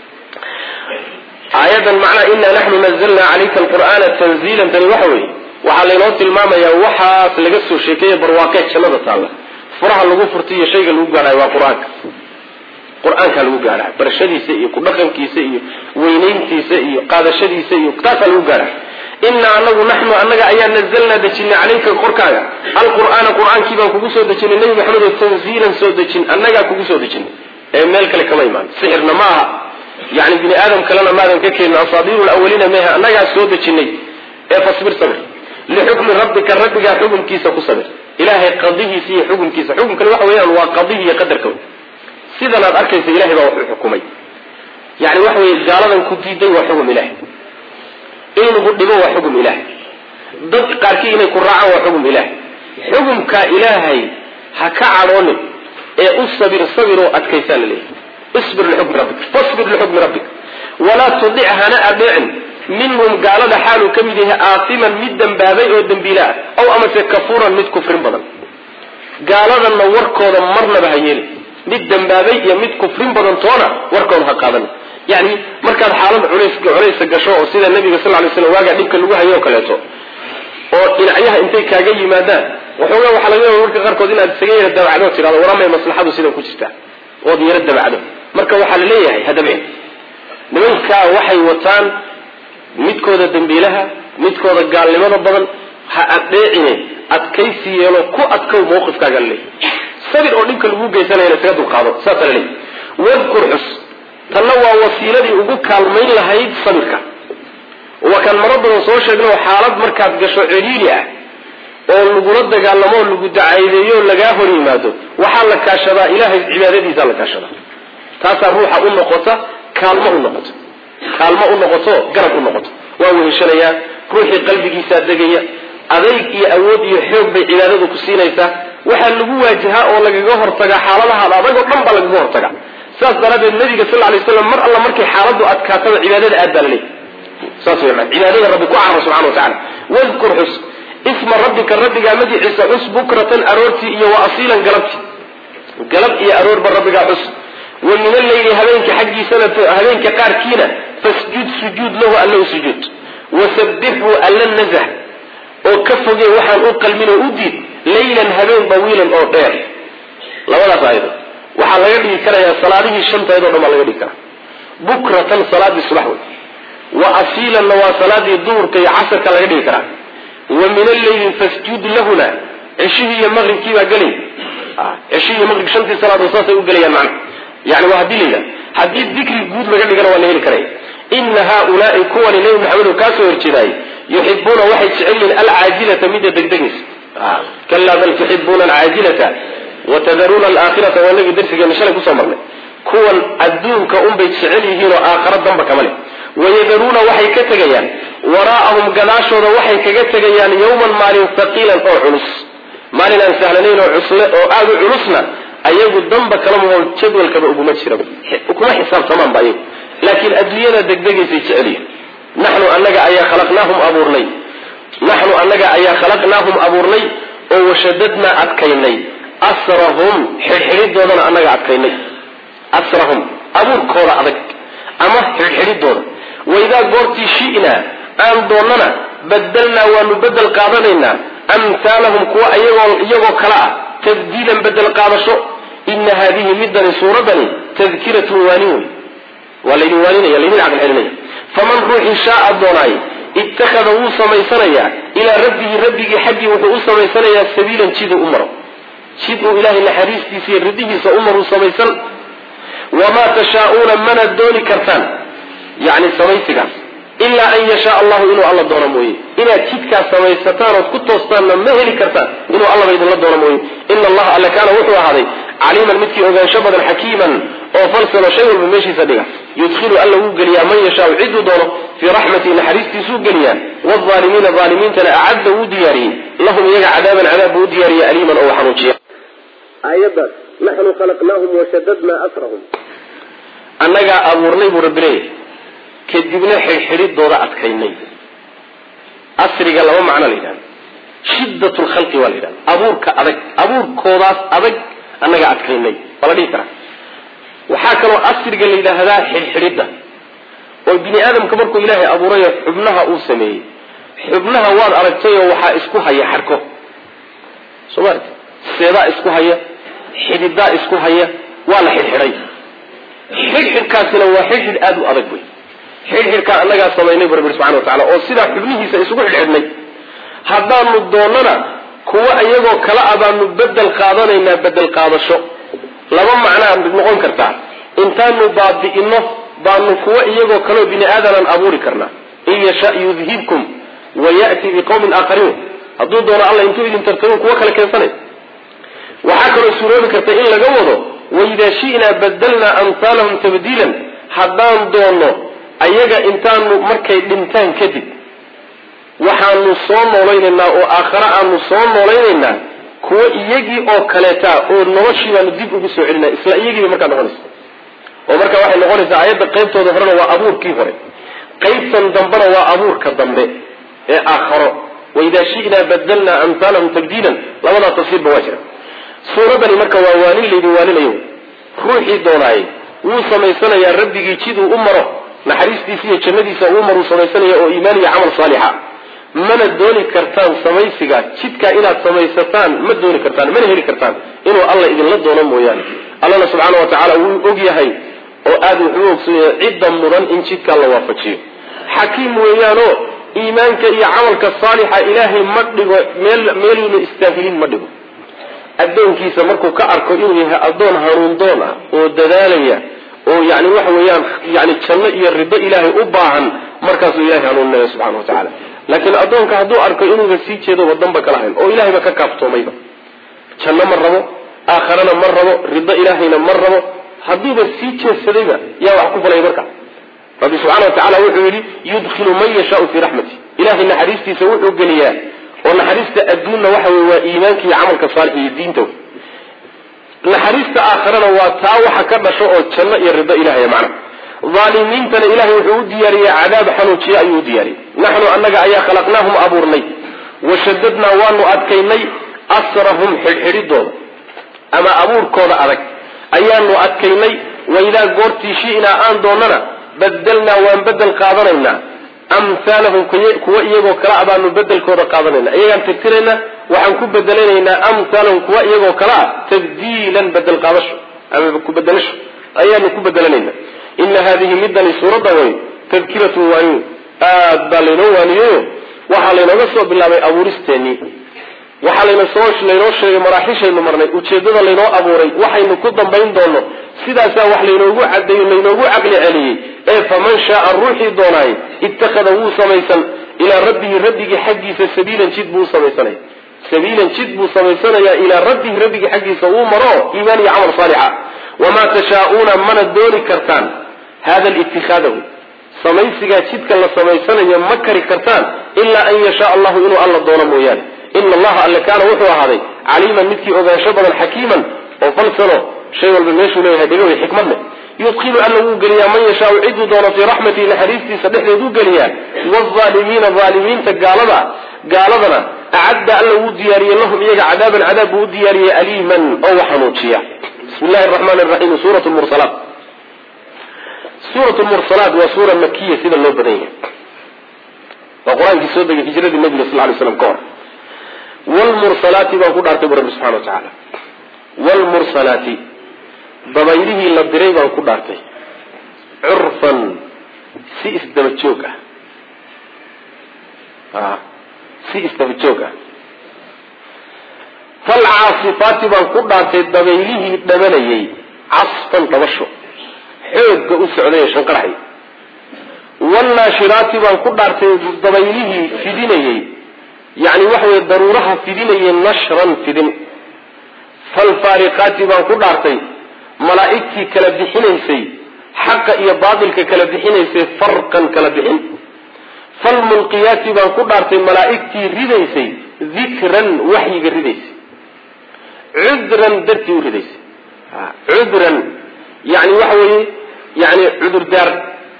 aayadan macnaa inaa naxnu nazalna calayka alqur'aana tanziilan tani waxa weeye waxaa laynoo tilmaamayaa waxaas laga soo sheekeeye barwaaqee jannada taalla furaha lagu furta iyo shayga lagu gaadhayo waa qur-aanka qur-aankaa lagu gaadhaa barashadiisa iyo kudhaqankiisa iyo weynayntiisa iyo qaadashadiisa iyo taasaa lagu gaadhaa inaa anagu naxnu annaga ayaa nazalnaa dejinay calayka korkaaga alqur'aana qur-aankii baan kugu soo dejinay nebi maxamedo tanziilan soo dejin annagaa kugu soo dejinay ee meel kale kama imaan sixirna ma aha yani bini aadam kalena maadan ka keenin asaadiiru lawaliina meha annagaa soo dejinay ee fasbir sabir lixukmi rabbika rabbigaa xukunkiisa ku sabir ilaahay qadihiisa iyo xukunkiisa xukunkani waxa weeyaan waa qadihi iyo qadarka sidan aad arkaysa ilahay baa wuxuu xukumay yani waxa weye gaaladan ku diiday waa xugum ilahay in lagu dhibo waa xugum ilaahay dad qaarkii inay ku raacaan waa xugum ilaahay xugumkaa ilaahay ha ka cadhoonin ee u sabir sabiroo adkaysaa la leeyahay isbir lixukmi rabbik fasbir lixukmi rabbik walaa tudic hana adeecin minhum gaalada xaaluu ka mid yahay aasiman mid dembaabay oo dembiila ah aw amase kafuuran mid kufrin badan gaaladanna warkooda marnaba ha yeelin mid dambaabay iyo mid kufrin badan toona warkoon ha qaadan yani markaad xaalad culays culaysa gasho oo sida nabiga sal lay slam waagaa dhibka lagu hayo oo kaleeto oo dhinacyaha intay kaaga yimaadaan waxoogaa waxaa laga yaaba marka qaarkood inaad isaga yara dabacdo tirado waramay maslaxadu sidan ku jirtaa ood yaro dabacdo marka waxaa la leeyahay hadabeen nimankaa waxay wataan midkooda dambiilaha midkooda gaalnimada badan ha adheecine adkaysi yeelo ku adkow mawqifkaaga laleeyahy sabir oo dhibka lagu geysanayana isaga dulqaado saasa la leeyahy wadkur xus tanna waa wasiiladii ugu kaalmayn lahayd sabirka waa kaan maro badan soo sheegno xaalad markaad gasho ciriiri ah oo lagula dagaalamo oo lagu dacaydeeyo o lagaa hor yimaado waxaa la kaashadaa ilahay cibaadadiisaa la kaashadaa taasaa ruuxa u noqota kaalmo u noqoto kaalmo u noqoto garab u noqoto waa weheshanayaa ruuxii qalbigiisaa degaya adayg iyo awood iyo xoog bay cibaadadu ku siinaysaa waxaa lagu waajahaa oo lagaga hortagaa xaaladahaada adag oo dhan baa lagaga hortagaa saas daraaddeed nabiga sal lay slam mar alla markay xaaladu adkaataba cibaadada aad baa la leeyahy saas wey maan cibaadada rabbi ku caro subxana wa tacala wadkur xus isma rabbika rabbigaa magiciisa xus bukratan aroortii iyo wa asiilan galabtii galab iyo aroorba rabbigaa xus wa min alleyli habeenka xaggiisana habeenka qaarkiina fasjud sujuud lahu alla u sujuud wasabixhu alla nazah oo ka foge waxaan u qalmin oo u diid laylan habeen dawiilan oo dheer labadaas aayado waxaa laga dhigi karayaa salaadihii shantayd o dhan baa laga dhigi karaa bukratan salaadii subax wey wa asiilanna waa salaadii duhurka iyo casarka laga dhigi karaa wa min alleyli fasjud lahuna ceshihii iyo maqribkii baa gelay ceshihii iyo maqrib shantii salaadood saasay u gelayaan macna yani waa haddii layidhaha haddii dikri guud laga dhigana waa la heli karaya ina haaulaai kuwani nebi maxamed kaa soo horjeedaayey yuxibuuna waxay jecel yihiin alcaajilata midda degdegaysa kalaa bal tuxibuuna alcaajilata watadaruuna alaakhirata waa nagi darsigeena shalay kusoo marnay kuwan adduunka unbay jecel yihiin oo aakhara damba kama leh wayadaruuna waxay ka tegayaan waraa'ahum gadaashooda waxay kaga tegayaan yawman maalin haqiilan oo culus maalin aan sahlanayn oo cusle oo aada u culusna ayagu damba kala mahoo jadwalkaba uguma jira kuma xisaabtamaan ba ayagu laakiin adduunyada degdegaysay jecelyihin naxnu anaga ayaa khalaqnaahum abuurnay naxnu anaga ayaa khalaqnaahum abuurnay oo washadadnaa adkaynay asrahum xidhxidhidoodana anaga adkaynay asrahum abuurkooda adag ama xidhxidhidooda waidaa goortii shi'naa aan doonnana badelnaa waanu bedel qaadanaynaa amhaalahum kuwa iyagoo iyagoo kale ah tabdiilan bedel qaadasho ina haadihi midani suuradani tadkiratun waanin wey waa laydin waaninaya laydin caqli celinaya faman ruuxii shaaa doonaay ittakhada wuu samaysanayaa ilaa rabbihi rabbigii xaggii wuxuu u samaysanayaa sabiilan jiduu u maro jid uu ilaahay naxariistiisa iyo ridihiisa u maruu samaysan wamaa tashaauuna mana dooni kartaan yani samaysigaas ilaa an yashaa allahu inuu alla doono mooye inaad jidkaas samaysataan ood ku toostaanna ma heli kartaan inuu allaba idinla doono mooye ina allaha alle kaana wuxuu ahaaday caliiman midkii ogaansho badan xakiiman oo falsano shay walba meeshiisa dhiga yudkhilu alla wuu geliyaa man yashaau ciduu doono fii raxmatii naxariistiisuu geliyaa waalimiina aalimiintana acadda wuu diyaariyey lahum iyaga cadaaban cadaab buu u diyaariya aliiman oo xanuujiya aayadaas naxnu khalaqnaahum washadadnaa asrahum annagaa abuurnay buu rabbi leeyahay kadibna xidhxidhidooda adkaynay asriga laba macno la yidhahda shiddat lkhalqi waa la yidhahda abuurka adag abuurkoodaas adag annagaa adkaynay waa la dhihi karaa waxaa kaloo asriga la yidhaahdaa xidhxidhidda oo bini aadamka markuu ilaahay abuurayo xubnaha uu sameeyey xubnaha waad aragtayoo waxaa isku haya xarko soo ma aragti seedaa isku haya xididaa isku haya waa la xidhxidhay xidhxidhkaasina waa xidhxidh aada u adag wey xidhxidhkaa annagaa samaynay bu rabbi subxana wa tacala oo sidaa xubnihiisa isugu xidhxidhnay haddaanu doonnana kuwa iyagoo kala a baanu bedel qaadanaynaa bedel qaadasho laba macnaa noqon kartaa intaanu baabi'ino baanu kuwa iyagoo kaleo bini aadaman abuuri karnaa in yasha yudhibkum wa ya'ti biqawmin aakhariin hadduu doono alla intuu idin tartamu kuwa kale keensanay waxaa kaloo suuroobi karta in laga wado waidaa shi'naa badalnaa amhaalahum tabdiilan haddaan doonno ayaga intaanu markay dhintaan kadib waxaanu soo noolaynaynaa oo aakhare aanu soo noolaynaynaa kuwa iyagii oo kaleeta oo noloshii baanu dib ugu soo celinaa isla iyagiiba markaa noqonaysa oo marka waxay noqonaysaa ayadda qaybtooda horena waa abuurkii hore qaybtan dambena waa abuurka dambe ee aakharo waidaa shi'naa badalnaa amhaalahum tabdiilan labadaa tafsiirba waa jira suuradani marka waa waanin laydin waaninayo ruuxii doonaayey wuu samaysanayaa rabbigii jiduu u maro naxariistiisa iyo jannadiisa uu maruu samaysanaya oo iimaan iyo camal saalixa mana dooni kartaan samaysiga jidkaa inaad samaysataan ma dooni kartaan mana heli kartaan inuu alla idinla doono mooyaane allana subxaana wa tacaala wuu og yahay oo aada wuxuu ogsoonyahay cidda mudan in jidkaa la waafajiyo xakiim weeyaanoo iimaanka iyo camalka saalixa ilaahay ma dhigo meel meeluuna istaahilin ma dhigo addoonkiisa markuu ka arko inuu yahay addoon hanuundoon ah oo dadaalaya oo yani waxa weeyaan yani janno iyo rido ilaahay u baahan markaasuu ilahay hanuuninaya subxana wa tacala laakiin addoonka hadduu arko inuuba sii jeedo wadanba kala hayn oo ilahayba ka kaaftoomayba janno ma rabo aakharana ma rabo rido ilaahayna ma rabo hadduuba sii jeedsadayba yaa wax ku falaya marka rabbi subxana wa tacala wuxuu yidhi yudkilu man yashaau fii raxmati ilahay naxariistiisa wuxuu geliyaa oo naxariista adduunna waxa wey waa iimaanka iyo camalka saalix iyo diinta naxariista aakharana waa taa waxa ka dhasho oo janno iyo rido ilahay macna aalimiintana ilahay wuxuu u diyaariyey cadaab xanuujiye ayuu u diyaariyey naxnu annaga ayaa khalaqnaahum abuurnay washadadnaa waanu adkaynay asrahum xidhxidhidooda ama abuurkooda adag ayaanu adkaynay waidaa goortii shi'naa aan doonana badelnaa waan bedel qaadanaynaa amhaalahum kuwa iyagoo kale a baanu bedelkooda qaadanayna iyagaan tirtiraynaa waxaan ku bedelanaynaa amhaalahum kuwa iyagoo kale a tabdiilan bedel qaadasho ama ku bedelasho ayaanu ku bedelanayna ina hadihi midani suuradda way tadkiratun waaniyo aad baa laynoo waaniyeyo waxaa laynooga soo bilaabay abuuristeenii waxaa laynasoo laynoo sheegay maraaxishaynu marnay ujeedada laynoo abuuray waxaynu ku dambayn doono sidaasaa wax laynoogu cadeeyo laynoogu caqli celiyey ee faman shaaa ruuxii doonaay ittakhada wuu samaysan ilaa rabbihi rabbigii xaggiisa sabiilan jid buu samaysanaya sabiilan jid buu samaysanayaa ilaa rabbihi rabbigii xaggiisa uu maro iimaan iyo camal saalixa wamaa tashaauuna mana dooni kartaan hada litikaadahu samaysigaa jidka la samaysanayo ma kari kartaan ilaa an yashaa allahu inuu alla doono mooyaane ina allaha alle kaana wuxuu ahaaday caliiman midkii ogaansho badan xakiiman oo falsano shay walba meeshuu leeyahay dhegawey xikmad leh yudkilu alla wuu geliyaa man yashaau ciduu doono fii raxmatihi naxariistiisa dhexdeeduu geliyaa waalimiina aalimiinta gaalada gaaladana acadda alla wuu diyaariyey lahum iyaga cadaaban cadaab buu u diyaariyey aliiman oo wax xanuujiya bismi llahi raxmaan raxiim suurat mursalaat suurat mursalaat waa suura makiya sida loo badan yahay waa qur-aankii soo degay hijradii nabiga sal lay slam ka hor wlmursalaati baan ku dhaartay bu rabbi subxana wa tacaala wlmursalaati dabaylihii la diray baan ku dhaartay curfan si isdaba joog ah si isdaba joog ah falcaasifaati baan ku dhaartay dabaylihii dhabanayay casfan dhabasho xoogga u socday ee shanqarxay wlnaashiraati baan ku dhaartay dabaylihii fidinayay yani waxa weye daruuraha fidinayay nashran fidin falfaariqaati baan ku dhaartay malaa'igtii kala bixinaysay xaqa iyo baatilka kala bixinaysay farqan kala bixin falmulqiyaati baan ku dhaartay malaa'igtii ridaysay dikran waxyiga ridaysay cudran dartii u ridaysay cudran yani waxa weeye yani cudurdaar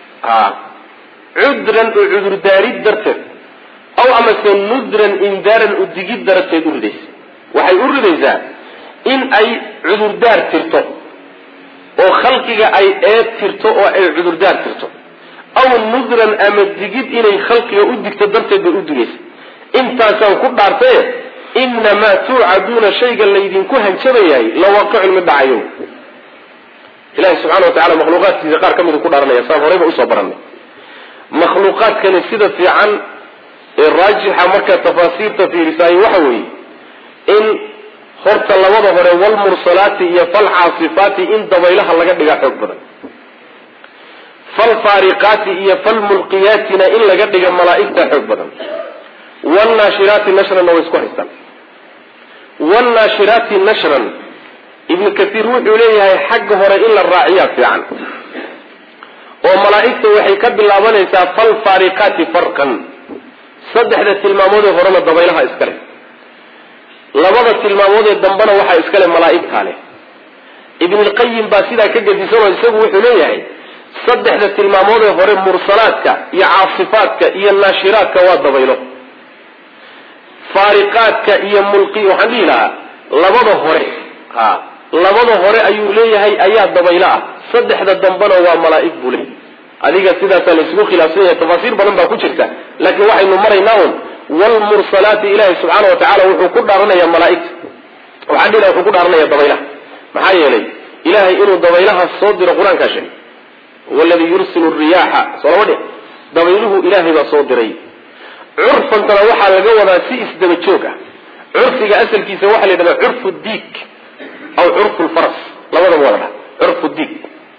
cudran oo cudurdaarid darteed aw amase nudran indaaran udigid darteed u ridaysa waxay u ridaysaa in ay cudurdaar tirto oo khalqiga ay eed tirto oo ay cudurdaar tirto aw nudran ama digid inay khalqiga u digto darteed bay u digaysa intaasaan ku dhaartaye inamaa tuucaduuna shayga laydinku hanjabayahay lawaqicun mid dhacayo ilahi subxana wa tacala makhluuqaadkiisa qaar ka midu ku dhaaranaya saan horeyba usoo baranay makhluuqaadkani sida fiican ee raajixa markaa tafaasiirta fiirisaay waxa weeye in horta labada hore walmursalaati iyo falcaasifaati in dabaylaha laga dhigaa xoog badan falfaariqaati iyo falmulqiyaatina in laga dhiga malaa'igta xoog badan wlnaashiraati nashranna way isku haystaan wlnaashiraati nashran ibnu kaiir wuxuu leeyahay xagga hore in la raaciyaa fiican oo malaa'igta waxay ka bilaabanaysaa falfaariqaati farqan saddexda tilmaamoodee horena dabaylaha iskale labada tilmaamoodee dambena waxaa iskale malaa'igtaa leh ibnulqayim baa sidaa ka gedisanoo isagu wuxuu leeyahay saddexda tilmaamoodee hore mursalaadka iyo caasifaadka iyo naashiraadka waa dabaylo faariqaadka iyo mulqi waxaan dhihi lahaa labada hore ha labada hore ayuu leeyahay ayaa dabaylo ah saddexda dambena waa malaa'ig buu leeyahy adiga sidaasaa laysugu khilaafsan yahay tafaasiir badan baa ku jirta laakiin waxaynu maraynaa un wlmursalaati ilaahi subxaana wa tacala wuxuu ku dhaaranayaa malaaigta waxaa dhila wuxuu ku dhaaranaya dabaylaha maxaa yeelay ilahay inuu dabaylaha soo diro qur-aankaa sheegay waladii yursilu riyaaxa soo lama dhih dabayluhu ilaahay baa soo diray curfantana waxaa laga wadaa si isdaba joog ah curfiga asalkiisa waxaa la yidhahdaa curfu diig aw curfu lfaras labadaba waa la dhaha curfu diig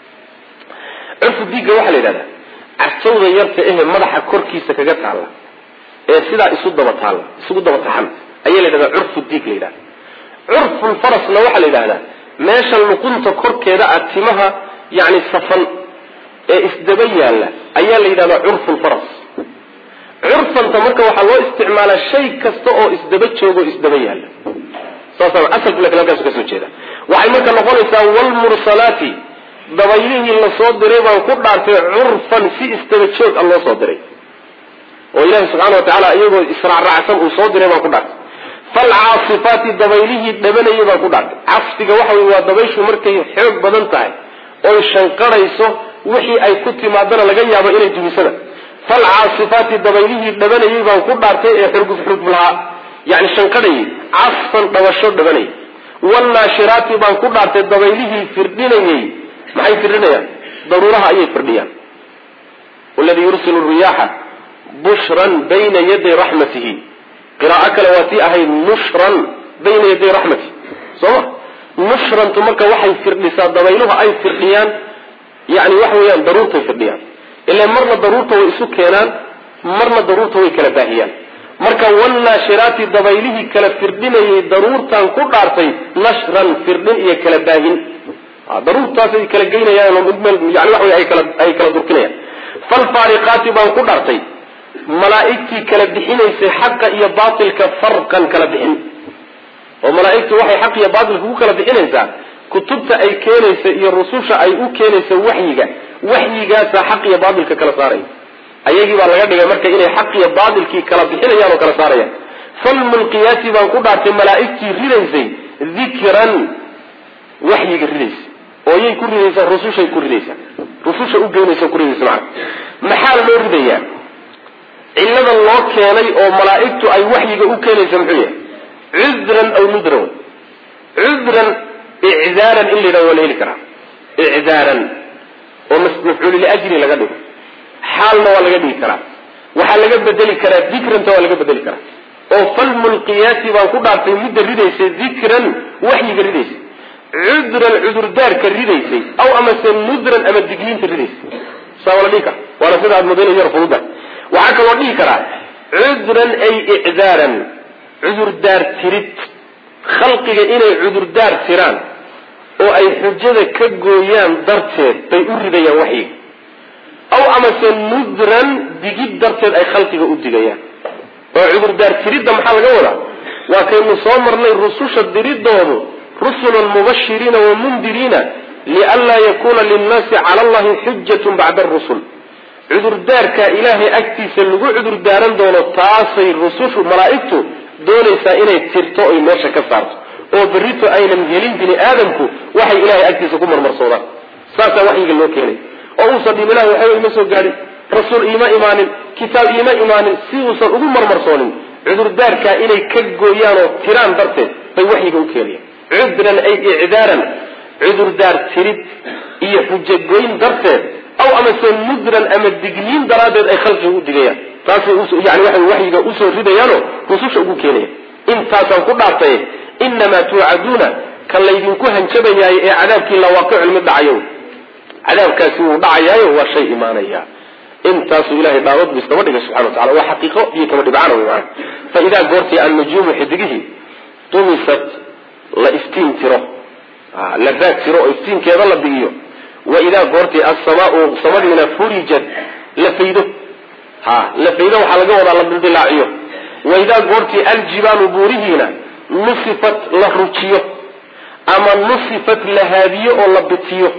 curfu diigga waxaa la yidhahdaa cajawda yarta ehe madaxa korkiisa kaga taalla ee sidaa isu daba taalla isugu daba taxan ayaa la yidhahdaa curfu diig la yidhahda curfulfarasna waxaa la yidhahdaa meesha luqunta korkeeda ah timaha yani safan ee isdaba yaalla ayaa la yidhahdaa curfulfaras curfanta marka waxaa loo isticmaalaa shay kasta oo isdaba joogo isdaba yaalla saasa asalku lakin halkaasu kasoo jeeda waxay marka noqonaysaa wlmursalaati dabaylihii lasoo diray baan ku dhaartay curfan si isdaba joog a loo soo diray oo ilahi subxana wa tacaala iyagoo israacraacsan uu soo diray baan ku dhaartay falcaasifaati dabaylihii dhabanayay baan ku dhaartay casfiga waxa wey waa dabayshu markay xoog badan tahay oy shanqarayso wixii ay ku timaadana laga yaabo inay dumisada falcaasifaati dabaylihii dhabanayay baan ku dhaartay ee xurguf xurguflahaa yani shanqadhayay casfan dhabasho dhabanayay wlnaashiraati baan ku dhaartay dabaylihii firdhinayay maxay firdhinayaan daruuraha ayay firdhiyaan waladii yursilu riyaaxa bushran bayna yaday raxmatihi qiraa'o kale waa tii ahayd nushran bayna yaday raxmatihi sooma nushrantu marka waxay firdhisaa dabayluhu ay firdhiyaan yani waxa weeyaan daruurtay firdhiyaan ila marna daruurta way isu keenaan marna daruurta way kala baahiyaan marka wlnaashiraati dabaylihii kala firdhinayay daruurtan ku dhaartay nashran firdhin iyo kala baahin daruurtaasay kala geynayaan yani waxa ay kala ay kala durkinayaan falfaariqaati baan ku dhaartay malaa'igtii kala bixinaysay xaqa iyo baatilka farqan kala bixin oo malaa'igtu waxay xaq iyo baatilka ku kala bixinaysaa kutubta ay keenaysa iyo rususha ay u keenaysa waxyiga waxyigaasaa xaq iyo baatilka kala saaraya ayagii baa laga dhigay marka inay xaq iyo baatilkii kala bixinayaan oo kala saarayaan falmulqiyaati baan ku dhaartay malaa'igtii ridaysay dikran waxyiga ridaysa oo yay ku ridaysaa rusushay ku ridaysaa rususha u geynaysa ku ridaysa macana maxaa loo ridayaa cillada loo keenay oo malaa'igtu ay waxyiga u keenaysa muxuu yahay cudran aw nudran cudran icdaaran in la yidhahdo waa la heli karaa icdaaran oo mafcuuli liajli laga dhigo xaalna waa laga dhigi karaa waxaa laga bedeli karaa dikranta waa laga bedeli karaa oo falmulqiyaati baan ku dhaartay midda ridaysay dikran waxyiga ridaysay cudran cudurdaarka ridaysay aw amase nudran ama digniinta ridaysay saa waa la dhihi kara waana sida aad moodayna yar fududa waxaa kaloo dhihi karaa cudran ay icdaaran cudurdaar tirid khalqiga inay cudurdaar tiraan oo ay xujada ka gooyaan darteed bay u ridayaan waxyiga aw amase nudran digid darteed ay khalqiga u digayaan oo cudurdaar tiridda maxaa laga wadaa waa kaynu soo marnay rususha diridoodu rusulan mubashiriina wa mundiriina lianlaa yakuna linnaasi cala allahi xujatun bacda arusul cudurdaarka ilaahay agtiisa lagu cudurdaaran doono taasay rusushu malaa'igtu doonaysaa inay tirto oy meesha ka saarto oo berrito aynan helin bini aadamku waxay ilahay agtiisa ku marmarsoodaan saasaa waxyiga loo keenay oo uusan dhib ilahi waxba ima soo gaadhin rasuul iima imaanin kitaab iima imaanin si uusan ugu marmarsoonin cudurdaarkaa inay ka gooyaan oo tiraan darteed bay waxyiga u keenayaan cudran ay icdaaran cudurdaar tirid iyo xujagoyn darteed aw amase mudran ama digniin daraaddeed ay khalqiga u digayaan taasay yani waxay waxyiga usoo ridayaanoo rususha ugu keenayaan intaasaan ku dhaartay inamaa tuucaduuna kan laydinku hanjabayaayo ee cadaabkii lawaaqicun mid dhacayo cadaabkaasi wuu dhacayaayo waa shay imaanaya intaasuu ilahay dhaawad bu isdaba dhigay subxana wa tacala waa xaqiiqo iyo kama dhibcana wey maana fa idaa goortii annujuumu xidigihii tumisat la iftiin tiro la raag tiro oo iftiinkeeda la bigiyo wa idaa goortii assamaau samadiina furijat la faydo ha la faydo waxaa laga wadaa la dildilaaciyo wa idaa goortii aljibaalu buurihiina nusifat la rujiyo ama nusifat la haadiyo oo la bitiyo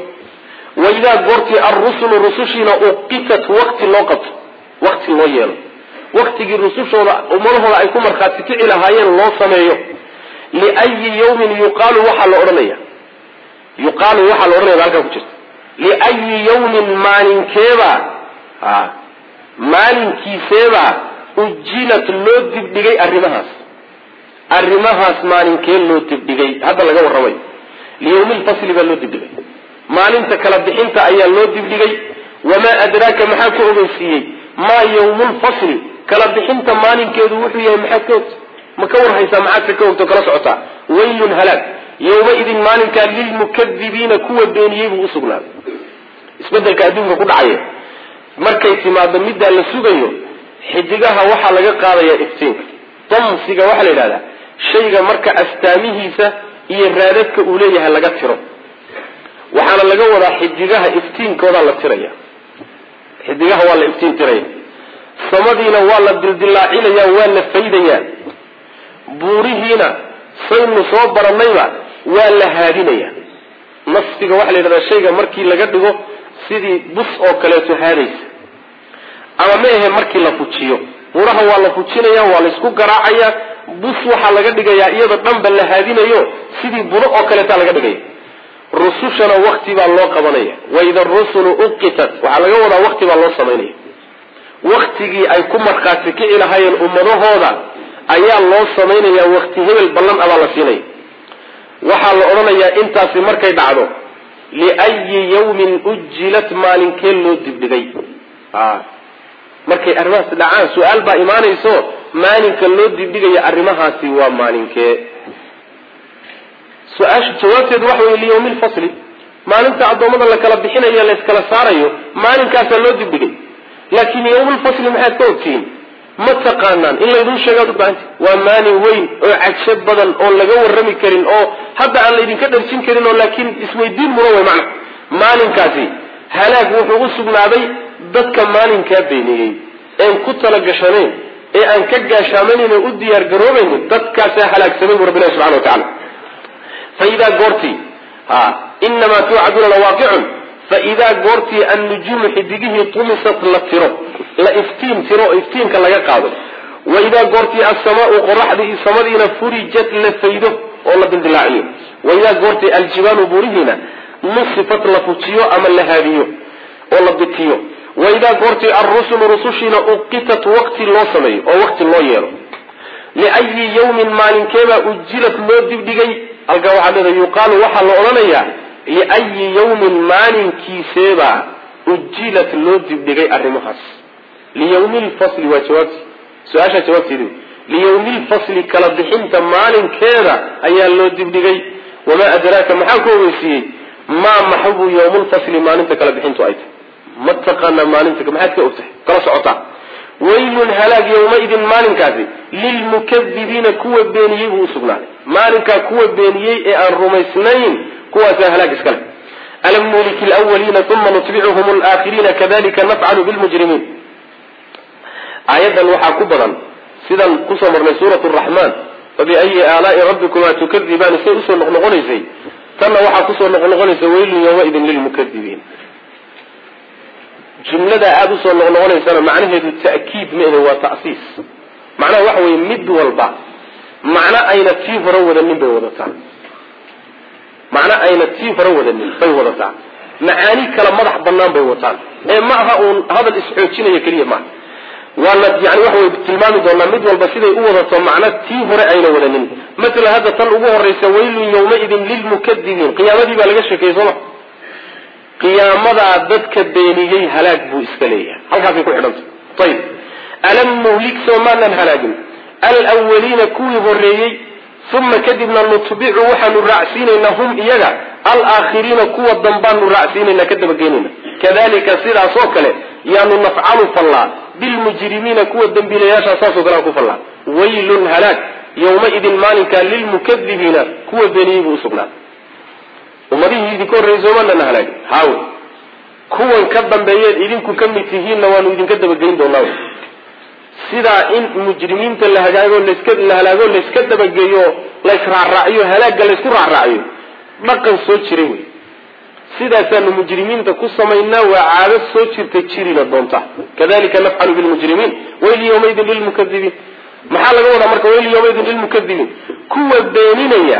wa idaa goortii alrusulu rusushiina uqitat wakti loo qabto wakti loo yeelo waktigii rusushooda ummadahooda ay ku markhaati kici lahaayeen loo sameeyo liayi yawmin yuqaalu waxaa la odhanaya yuqaalu waxaa la odhanaya halkaa ku jirta liayi yawmin maalinkeebaa a maalinkiiseebaa ujilat loo dibdhigay arrimahaas arrimahaas maalinkee loo dibdhigay hadda laga warramayo liyawmi lfasli baa loo dibdhigay maalinta kala bixinta ayaa loo dibdhigay wamaa adraaka maxaa ka ogeysiiyey maa yawmu lfasli kala bixinta maalinkeedu wuxuu yahay maxaad ka ogta ma ka warhaysaa maxaadse ka ogto kala socotaa waylun halaag yawmaidin maalinkaa lilmukadibiina kuwa beeniyey buu usugnaaday isbedelka adduunka ku dhacaya markay timaado middaa la sugayo xidigaha waxaa laga qaadayaa iftiinka damsiga waxaa la yidhahdaa shayga marka astaamihiisa iyo raadadka uu leeyahay laga tiro waxaana laga wadaa xidigaha iftiinkoodaa la tiraya xidigaha waa la iftiin tiraya samadiina waa la dildilaacinaya waa la faydayaa buurihiina saynu soo baranayba waa la haadinaya nasfiga waxaa la yidhahdaa shayga markii laga dhigo sidii bus oo kaleeto haadaysa ama ma ahe markii la fujiyo buuraha waa la fujinaya waa laysku garaacaya bus waxaa laga dhigayaa iyadoo dhanba la haadinayo sidii budo oo kaleeta laga dhigaya rusushana wakti baa loo qabanaya waida rusulu uqitat waxaa laga wadaa wakti baa loo samaynaya waktigii ay ku markhaati kici lahaayeen ummadahooda ayaa loo samaynaya wakti hebel ballan abaa la siinaya waxaa la odhanayaa intaasi markay dhacdo liayi yawmin ujilat maalinkee loo dibdhigay markay arrimahaasi dhacaan su-aal baa imaanayso maalinka loo dibdhigaya arrimahaasi waa maalinkee su-aasha jawaabteedu waxa wey liyawmi lfasli maalinta addoommada la kala bixinayo layskala saarayo maalinkaasaa loo dibdhigay laakiin yawmulfasli maxaad ka ogtihiin ma taqaanaan in laydin sheegaad u baahanta waa maalin weyn oo cajo badan oon laga warrami karin oo hadda aan laydinka dharjin karin oo laakiin isweydiin mudan wey macna maalinkaasi halaag wuxuu u sugnaaday dadka maalinkaa beeniyey een ku talagashanayn ee aan ka gaashaamanayn oo u diyaar garoobaynin dadkaasaa halaagsamay bu rabbilahi subxana wa tacala fa idaa goortii ha inamaa tuucaduuna lawaaqicun fa idaa goortii annujuumu xidigihii tumisat la tiro la iftiin tiro oo iftiinka laga qaado wa idaa goortii assamaau qoraxdii samadiina furijat la faydo oo la dildilaaciyo wa idaa goortii aljibaalu buurihiina nusifat la fujiyo ama la haadiyo oo la bitiyo wa idaa goortii alrusulu rusushiina uqitat waqti loo sameeyo oo waqti loo yeelo liayi yawmin maalinkeebaa ujilat loo dibdhigay halkaa waxaa leeda yuqaalu waxaa la odhanayaa liayi yawmin maalinkiiseebaa ujilat loo dibdhigay arrimahaas liyawmi lfasli waa jawaabti su-aashaa jawaabteedi liyawmi lfasli kala bixinta maalinkeeda ayaa loo dibdhigay wamaa adraaka maxaa ku ogeysiiyey maa maxabu yawmulfasli maalinta kala bixintu ay tahay ma taqaanaa maalinta maxaad ka ogtahay kala socotaa waylun halaag yawmaidin maalinkaasi lilmukadibiina kuwa beeniyey buu usugnaaday maalinkaa kuwa beeniyey ee aan rumaysnayn kuwaasaa halaag iskale alam nuhliki lwaliina uma nutbicuhum laakhiriina kadalika nafcalu bilmujrimiin aayadan waxaa ku badan sidaan kusoo marnay suurat raxmaan fabiayi aalaai rabbikuma tukadibaan say usoo noqnoqonaysay tanna waxaa kusoo noqnoqonaysa waylun yawmaidin lilmukadibiin jumlada aada usoo noqnoqonaysana macnaheedu ta'kiid ma ahe waa ta'siis macnaha waxa weye mid walba macno ayna tii hore wadanin bay wadataa macno ayna tii hore wadanin bay wadataa macaani kala madax banaan bay wataan ee ma aha uun hadal isxoojinaya keliya maaha waana yani waxa wey tilmaami doonaa mid walba siday u wadato macno tii hore ayna wadanin masalan hadda tan ugu horeysa waylun yawmaidin lilmukadibiin qiyaamadii baa laga sheekeyey sooma qiyaamadaa dadka beeniyey halaag buu iska leeyahay halkaasay ku xidhanta ayib alam nuhlik soo maanan halaagin alwaliina kuwii horeeyey uma kadibna nutbicu waxaanu raacsiinaynaa hum iyaga alaakhiriina kuwa dambaanu raacsiinayna ka dabageynayna kadalika sidaas oo kale yaanu nafcalu fallaa bilmujrimiina kuwa dembiilayaashaa saasoo kale aan ku fallaa waylun halaag yawmaidin maalinkaa lilmukadibiina kuwa beeniyey buu usugnaaday ummadihii idinka horreeyey soomaalana halaagin haawe kuwan ka dambeeyeed idinku ka mid tihiinna waanu idinka dabageyn doonaa sidaa in mujrimiinta la hagaago laska la halaago layska dabageeyo laysraacraaciyo halaagga laysku raacraaciyo dhaqan soo jiray wey sidaasaanu mujrimiinta ku samaynaa waa caado soo jirta jirina doonta kadalika nafcalu bilmujrimiin wayl yawmaydin lilmukadibiin maxaa laga wadaa marka wayl yawmaydin lilmukadibiin kuwa beeninaya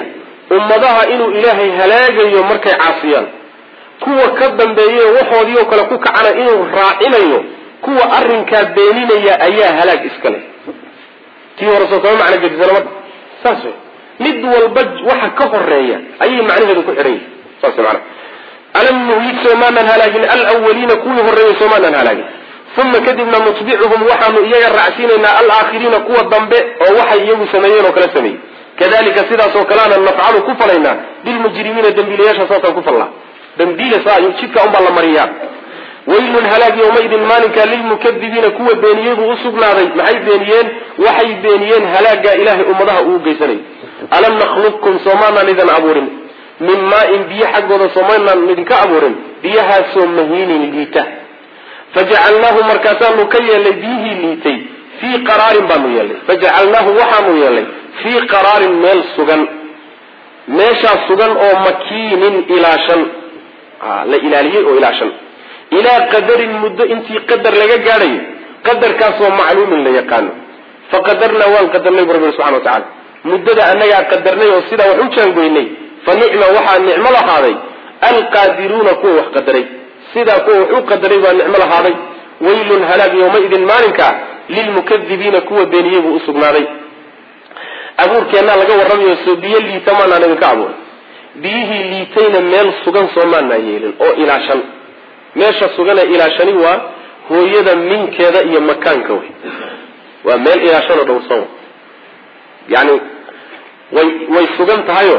ummadaha inuu ilaahay halaagayo markay caasiyaan kuwa ka dambeeya waxoodii oo kale ku kacana inuu raacinayo kuwa arrinkaa beeninaya ayaa halaag iska leh tii hore soo kama macno gedisana marka saas wey mid walba waxa ka horeeya ayay macnaheedu ku xidhan yihin saas mana alam nuhlik soomaanan halaagin alwaliina kuwii horeeyey soomaanan halaagin uma kadibna nutbicuhum waxaanu iyaga raacsiinaynaa alaakhiriina kuwa dambe oo waxay iyagu sameeyeen oo kala sameeyey kadalika sidaasoo kaleana nafcalu ku falaynaa bilmujrimiina dembiilayaasha saasaan ku fallaa dambiile saa jidka unbaa la mariyaa waylun halaag yawmaidin maalinka lilmukadibiina kuwa beeniyey buu usugnaaday maxay beeniyeen waxay beeniyeen halaagaa ilaahay ummadaha uu geysanay alam nakhluqkum soomaanaan idin abuurin min maain biyo xaggooda soomaanaan idinka abuurin biyahaasoo mahiinin liita fajacalnaahu markaasaanu ka yeelnay biyihii liitay fii qaraarin baanu yeelnay fajacalnaahu waxaanu yeelnay fii qaraarin meel sugan meeshaa sugan oo makiinin ilaashan la ilaaliyey oo ilaashan ilaa qadarin muddo intii qadar laga gaadhayo qadarkaasoo macluumin la yaqaano faqadarnaa waan qadarnay bu rabbi subxana wa tacala muddada annagaa qadarnay oo sidaa wax u jaangoynay fa nicma waxaa nicmo lahaaday alqaadiruuna kuwa wax qadaray sidaa kuwa wax u qadaray baa nicmo lahaaday waylun halaag yawmaidin maalinka lilmukadibiina kuwa beeniyey buu usugnaaday abuurkeennaa laga warramayo soo biyo liita maanaan idinka abuuray biyihii liitayna meel sugan soo maanaa yeelin oo ilaashan meesha suganee ilaashani waa hooyada minkeeda iyo makaanka wey waa meel ilaashanoo dhowrsan yani way way sugan tahayo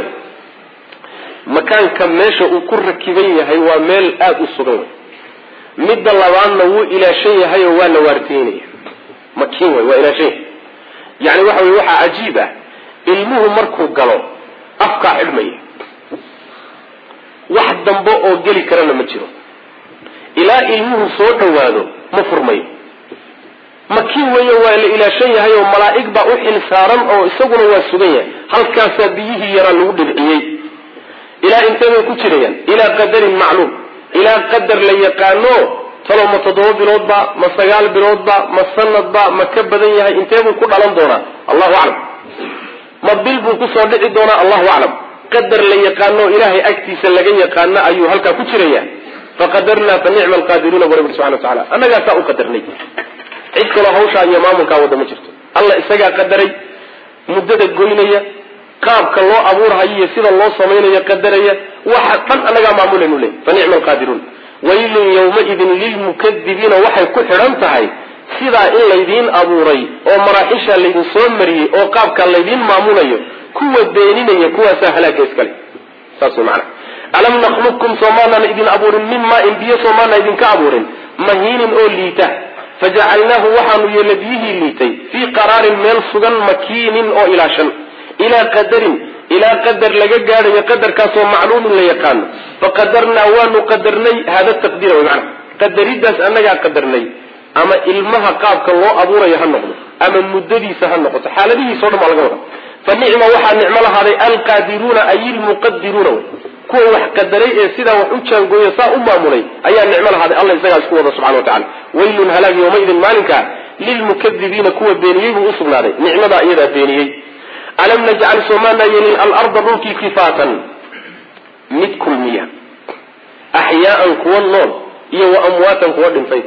makaanka meesha uu ku rakiban yahay waa meel aada u sugan wey midda labaadna wuu ilaashan yahay oo waa la waardiynaya makiin wey waa ilaashan yahay yani waxa wey waxaa cajiib ah ilmuhu markuu galo afkaa xidhmaya wax dambe oo geli karana ma jiro ilaa ilmuhu soo dhawaado ma furmayo makiin weeye waa la ilaashan yahay oo malaa'ig baa u xil saaran oo isaguna waa sugan yahay halkaasaa biyihii yaraa lagu dhibciyey ilaa intee bay ku jirayaan ilaa qadarin macluum ilaa qadar la yaqaano talo ma toddoba biloodba ma sagaal biloodba ma sanadba ma ka badan yahay intee buu ku dhalan doonaa allahu aclam ma bil buu kusoo dhici doonaa allahu aclam qadar la yaqaano ilaahay agtiisa laga yaqaano ayuu halkaa ku jiraya faqadarnaa fa nicma alqaadiruuna bu rabbi subxana wa tacala annagaasaa u qadarnay cid kaloo hawshaa iyo maamulkaa wadda ma jirto alla isagaa qadaray muddada goynaya qaabka loo abuurhayo iyo sida loo samaynayo qadaraya waxa dhan annagaa maamulaynu leey fa nicma alqaadiruun waylun yawmaidin lilmukadibiina waxay ku xidhan tahay sidaa in laydiin abuuray oo maraaxishaa laydin soo mariyey oo qaabkaa laydiin maamulayo kuwa beeninaya kuwaasaa halaaga iskale saas way macana alam nakhluqkum soomaanan idin abuurin min maain biyo soomaana idinka abuurin mahiinin oo liita fajacalnaahu waxaanu yeelna biyihii liitay fii qaraarin meel sugan makiinin oo ilaashan ilaa qadarin ilaa qadar laga gaadhayo qadarkaasoo macluumin la yaqaano faqadarnaa waanu qadarnay hada taqdiira wy maana qadaridaas annagaa qadarnay ama ilmaha qaabka loo abuurayo ha noqdo ama muddadiisa ha noqoto xaaladihiisa o dhan baa laga wada fa nicma waxaa nicmo lahaaday alqaadiruuna ay ilmuqadiruuna wy kuwa wax qadaray ee sidaa wax u jaangooya saa u maamulay ayaa nicmo lahaaday alla isagaa isku wada subxana wa tacala waylun halaag yawmaidin maalinka lilmukadibiina kuwa beeniyey buu usugnaaday nicmadaa iyadaa beeniyey alam najcal soomaanaa yeelin alarda dhulkii kifaatan mid kulmiya axyaaan kuwa nool iyo wa amwaatan kuwa dhintayba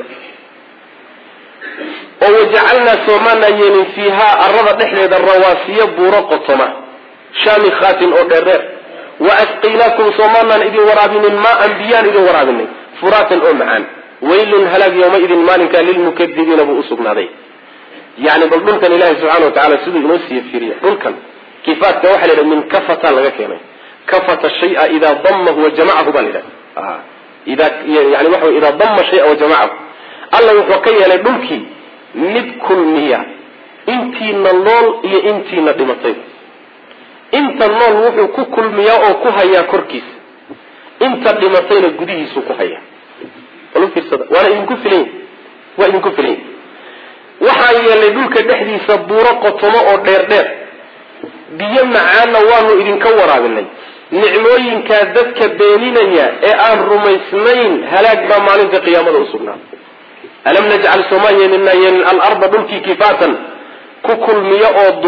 oo wajacalnaa soomaanaa yeelin fiihaa arada dhexdeeda rawaasiya buuro qotoma shaamikhaatin oo dheerdheer wa asqaynaakum soomaanaan idin waraabinin maa-an biyaan idin waraabinay furaatan oo macaan waylun halaag yawmaidin maalinkaa lilmukadibiina buu usugnaaday yani bal dhulkan ilaahay subxana wa tacala siduu inoo siiye fiiriya dhulkan kifaatka waxa la yidhaha min kafata laga keenay kafata shaya idaa damahu wa jamacahu baa la yidhaha ida yani waxa wey idaa dama shaya wa jamacahu alla wuxuu ka yeelay dhulkii mid kulmiya intiina nool iyo intiina dhimatayba inta nool wuxuu ku kulmiyaa oo ku hayaa korkiisa inta dhimatayna gudihiisuu ku hayaa walu fiirsada waana idinku filan waa idinku filan waxaan yeelnay dhulka dhexdiisa buuro qotomo oo dheer dheer biyo macaanna waanu idinka waraabinay nicmooyinkaa dadka beeninaya ee aan rumaysnayn halaag baa maalinta qiyaamada usugnaa alam najcal sooma yeelina yeelin alarda dhulkii kifaatan ku kulmiyo oo duma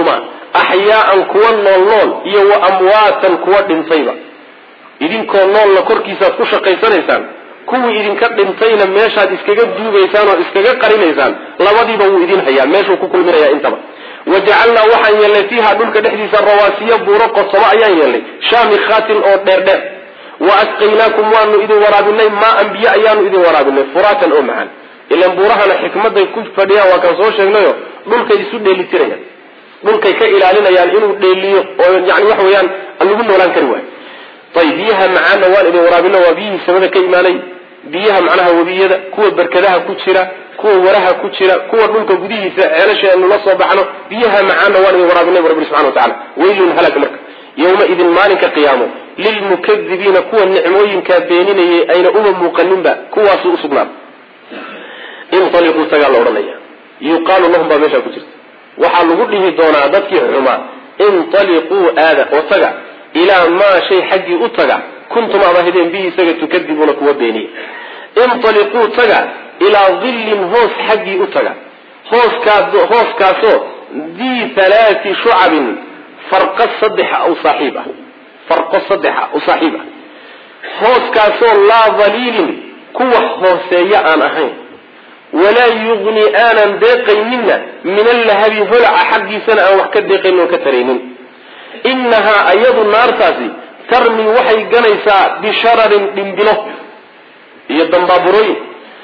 axyaaan kuwa nool nool iyo wa amwaatan kuwa dhintayba idinkoo noolna korkiisaad ku shaqaysanaysaan kuwii idinka dhintayna meeshaad iskaga duugaysaan oo iskaga qarinaysaan labadiiba wuu idin hayaa meeshuu ku kulminaya intaba wajacalnaa waxaan yeelnay fiiha dhulka dhexdiisa rawaasiya buuro qodsamo ayaan yeelnay shaamikhaatin oo dheerdheer wa asqaynaakum waanu idin waraabinay maaan biyo ayaanu idin waraabinay furaatan oo macaan ilan buurahana xikmaday ku fadhiyaan waa kaan soo sheegnayo dhulkay isu dheelitirayaan dhulkay ka ilaalinayaan inuu dheeliyo oo yani waxa weeyaan lagu noolaan kari waayo ayb biyaha macaanna waan idin waraabino waa biyihii samada ka imaanay biyaha macnaha webiyada kuwa berkadaha ku jira kuwa waraha ku jira kuwa dhulka gudihiisa ceelasha aynu la soo baxno biyaha macaanna waan idin waraabinay bu rabbi subxana watacala weylun halag marka yowma idin maalinka qiyaamo lilmukadibiina kuwa nicmooyinkaa beeninayay ayna uma muuqaninba kuwaasuu usugnaada inaliquu tagaa la odhanaya yuqaalu lahum baa meeshaa ku jirta waxaa lagu dhihi doonaa dadkii xumaa intaliquu aada oo taga ilaa maa shay xaggii u taga kuntum aad ahideen bihi isaga tukadibuuna kuwa beeniya intaliquu taga ilaa dillin hoos xaggii u taga hooskaas hooskaasoo dii halaati shucabin farqo saddexa u saaxiib ah farqo saddexa u saaxiib ah hooskaasoo laa daliilin kuwa hooseeya aan ahayn walaa yugni aanan deeqayninna min allahabi holaca xaggiisana aan wax ka deeqaynin oo ka taraynin innahaa ayadu naartaasi tarmi waxay ganaysaa bishararin dhimbilo iyo dambaaburooyin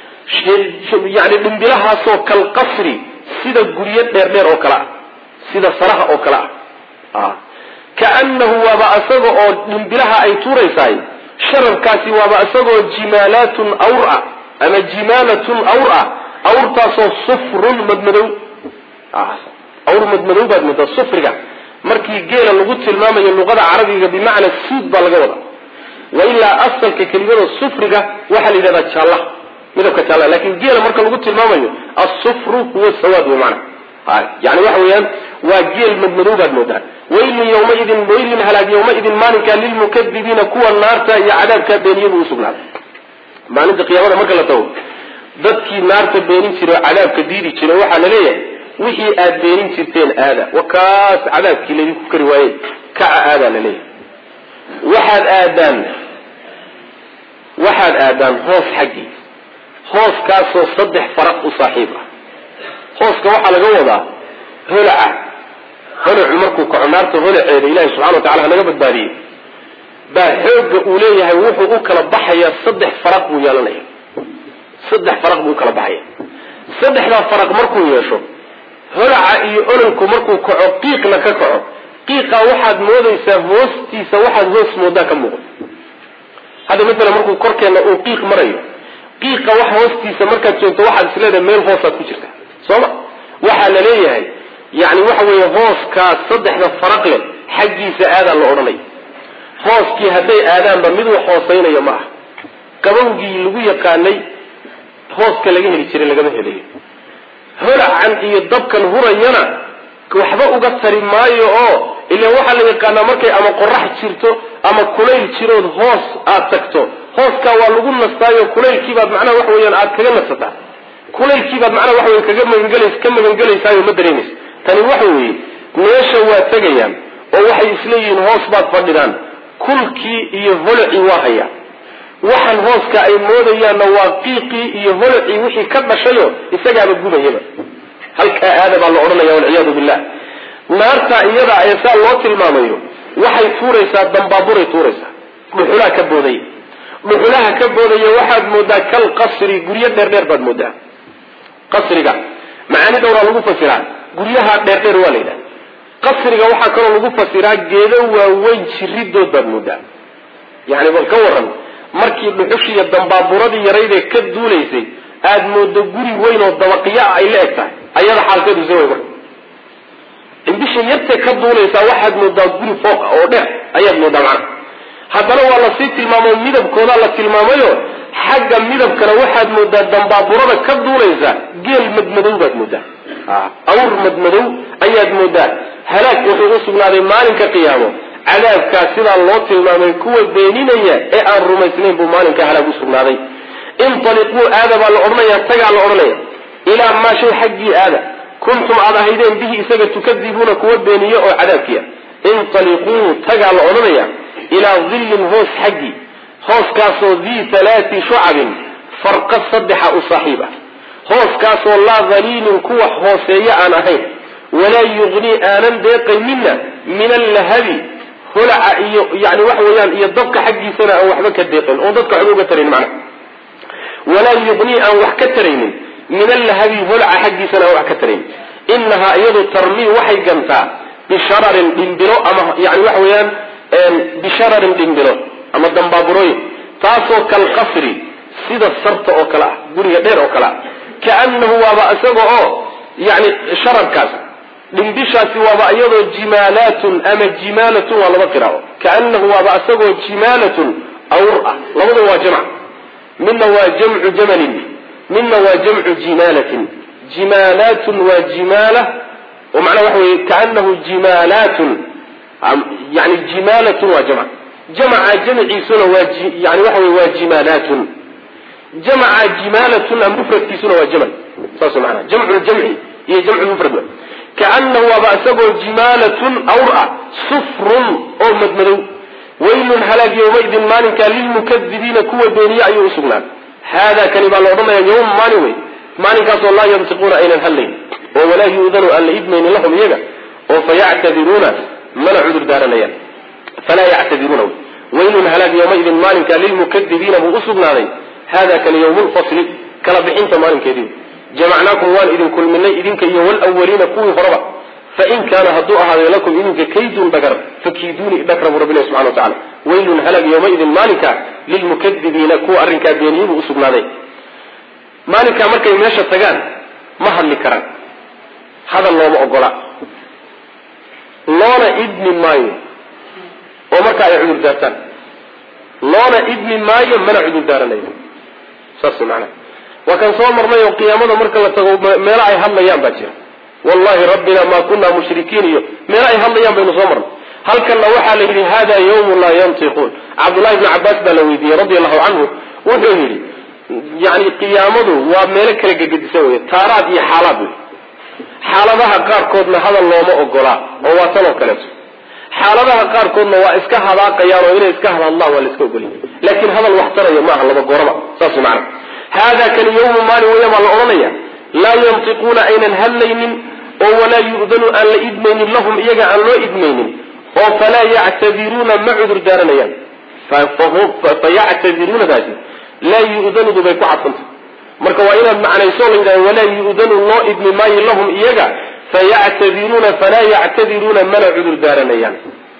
yani dhimbilahaasoo kalqasri sida guryo dheerdheer oo kale ah sida saraha oo kale ah kaanahu waaba isaga oo dhimbilaha ay tuuraysahay shararkaasi waaba isagoo jimaalaatun awr ah ama jimaalatun awr ah awrtaasoo sufrun madmadow awr madmadow baad moodaa sufriga markii geela lagu tilmaamayo luqada carabiga bimacna suud baa laga wadaa wa ilaa asalka kelimada sufriga waxaa la yidhahdaa jaallaha midabka jaalla lakin geela marka lagu tilmaamayo asufru huwa sawaad wey maana yani waxa weeyaan waa geel madmadow baad moodaa waylin yawmaidin waylin halaag yawmaidin maalinkaa lilmukadibiina kuwa naarta iyo cadaabkaa beeniyadu usugnaaday maalinta qiyaamada marka la tago dadkii naarta beenin jiray oo cadaabka diidi jiray waxaa la leeyahay wixii aad beenin jirteen aada wakaas cadaabkii laydinku kari waaye kaca aadaa la leeyahay waxaad aadaan waxaad aadaan hoos xaggii hooskaasoo saddex faraq u saaxiib ah hooska waxaa laga wadaa holaca holacu markuu kaco naarta holaceeda ilahi subxana wa tacala hanaga badbaadiyey baa xoogga uu leeyahay wuxuu u kala baxayaa saddex faraq buu yeelanaya saddex faraq buu ukala baxaya saddexdaa faraq markuu yeesho holaca iyo ololku markuu kaco qiiqna ka kaco qiiqa waxaad moodaysaa hoostiisa waxaad hoos moodaa ka muuqda hadda maalan markuu korkeenna uu qiiq marayo qiiqa wax hoostiisa markaad joogto waxaad isleedahay meel hoosaad ku jirta sooma waxaa la leeyahay yani waxa weeye hooskaas saddexda faraq leh xaggiisa aadaa la odhanaya hooskii hadday aadaanba mid wax hoosaynaya ma ah qabowgii lagu yaqaanay hooska laga heli jiray lagama helayo holacan iyo dabkan hurayana waxba uga tari maayo oo ila waxaa la yaqaanaa markay ama qorax jirto ama kulayl jirood hoos aad tagto hooskaa waa lagu nastaayo kulaylkiibaad macnaha waxa weyaan aad kaga nasataa kulaylkiibaad macnaha waxa wey kaga magangelays ka magangelaysayo ma dareemaysa tani waxa weeye meesha waa tegayaan oo waxay isleeyihiin hoos baad fadhidaan kulkii iyo holacii waa hayaa waxaan hooska ay moodayaanna waa qiiqii iyo holacii wixii ka dhashayo isagaaba gubayaba halkaa aada baa la odhanaya walciyaadu billah naarta iyada ee saa loo tilmaamayo waxay tuuraysaa dambaaburay tuuraysaa dhuxulaha ka boodaya dhuxulaha ka boodaya waxaad moodaa kal qasri guryo dheerdheer baad moodaa qasriga macaani dhowraa lagu fasiraa guryaha dheerdheer waa la yidhaha qasriga waxaa kaloo lagu fasiraa geedo waaweyn jiridood baad moodaa yani bal ka waran markii dhuxushiiyo dambaaburadii yaraydee ka duulaysay aada moodo guri weyn oo dabaqiya ay la eg tahay ayada xaalkeedu se way marka indhisha yartee ka duulaysaa waxaad moodaa guri fooqa oo dheer ayaad moodaa macana haddana waa lasii tilmaamo midabkoodaa la tilmaamayo xagga midabkana waxaad moodaa dambaaburada ka duulaysa geel madmadow baad moodaa awr madmadow ayaad moodaa halaag wuxuu u sugnaaday maalinka qiyaamo cadaabkaa sidaa loo tilmaamay kuwa beeninaya ee aan rumaysnayn buu maalinka halaag u sugnaaday intaliquu aada baa la odhanaya tagaa la odhanaya ilaa maa shay xaggii aada kuntum aad ahaydeen bihi isaga tukadibuuna kuwa beeniye oo cadaabkiya intaliquu tagaa la odhanaya ilaa dillin hoos xaggii hooskaasoo dii halaati shucabin farqa saddexa u saaxiib ah hooskaasoo laa daliilin kuwa hooseeya aan ahayn walaa yugnii aanan deeqaynina min allahabi holaca iyo yani waxa weeyaan iyo dabka xaggiisana aan waxba ka deeqayn oon dadka waxba uga tarayn macnaha walaa yugnii aan wax ka taraynin min allahabi holaca xaggiisana aan wax ka taraynin inahaa iyadu tarmii waxay gantaa bishararin dhimbilo ama yani waxa weeyaan bishararin dhimbilo ama dambaaburooyin taasoo kalqasri sida sarta oo kale ah guriga dheer oo kale ah kaanahu waaba isaga oo yani shararkaas dhimbishaasi waaba iyadoo jimaalaatun ama jimaalatun waa laba qiraao kaanahu waaba isagoo jimaalatun awr ah labada waa jamc midna waa jamcu jamalin midna waa jamcu jimaalatin jimaalaatun waa jimaala oo macnaha waxa weye kaanahu jimaalaatun yani jimaalatun waa jamc jamca jamciisuna waa yani waxa wey waa jimaalaatun jamca jimaalatuna mufradkiisuna waa jamal saas maanaa jamcu ljamci iyo jamcu mufrad kaanahu waaba isagoo jimaalatun awr ah sufrun oo madmadow waylun halaag yowmaidin maalinkaa lilmukadibiina kuwa beeniye ayuu usugnaaday haadaa kani baa la odhanaya yawm maalin wey maalinkaasoo laa yantiquuna aynan hadlayn oo walaa yu'danu aan la idmaynin lahum iyaga oo fayactadiruuna mana cudur daaranayaan falaa yactadiruuna waylun halaag yowmaidin maalinkaa lilmukadibiina buu usugnaaday hada kani ywm lfasli kala bixinta maalinkeedii jamacnaakum waan idin kulminay idinka iyo wlwaliina kuwii horeba fain kaana hadduu ahaaday lakum idinka kaydun dhagar fakiiduuni dhagra buu rabbi subxana wa tacala waylun halag yowmaidin maalinka lilmukadibiina kuwa arrinkaa beeniyibuu usugnaaday maalinkaa markay meesha tagaan ma hadli karaan hadal looma ogola loona idmi maayo oo marka ay cudur daartaan loona idmi maayo mana cudur daaranayo saas maanaa waa kan soo marnay oo qiyaamada marka la tago meelo ay hadlayaan baa jira wallahi rabbina ma kuna mushrikiin iyo meelo ay hadlayaan baynu soo marnay halkanna waxaa la yidhi hada yawmu laa yantiquun cabdullahi bni cabaas baa la weydiiyey radi allahu canhu wuxuu yidhi yani qiyaamadu waa meelo kala gegedisan wey taaraad iyo xaalaad wey xaaladaha qaarkoodna hadal looma ogolaa oo waa tan oo kaleeto xaaladaha qaarkoodna waa iska hadaaqayaan oo inay iska hadhadlaan waa la iska ogolya laakiin hadal wax taraya maaha laba gooraba saas macana hada kani yawmu maalin weya baa la odhanaya laa yantiquuna aynan hadlaynin oo walaa yu'danu aan la idmaynin lahum iyaga aan loo idmaynin oo falaa yactadiruuna ma cudur daaranayaan fayactadiruunadaasi laa yu'danudu bay ku cadfantay marka waa inaad macnayso la yidhahdo walaa yu'danu loo idmi maayo lahum iyaga fayactadiruuna falaa yactadiruuna mana cudur daaranayaan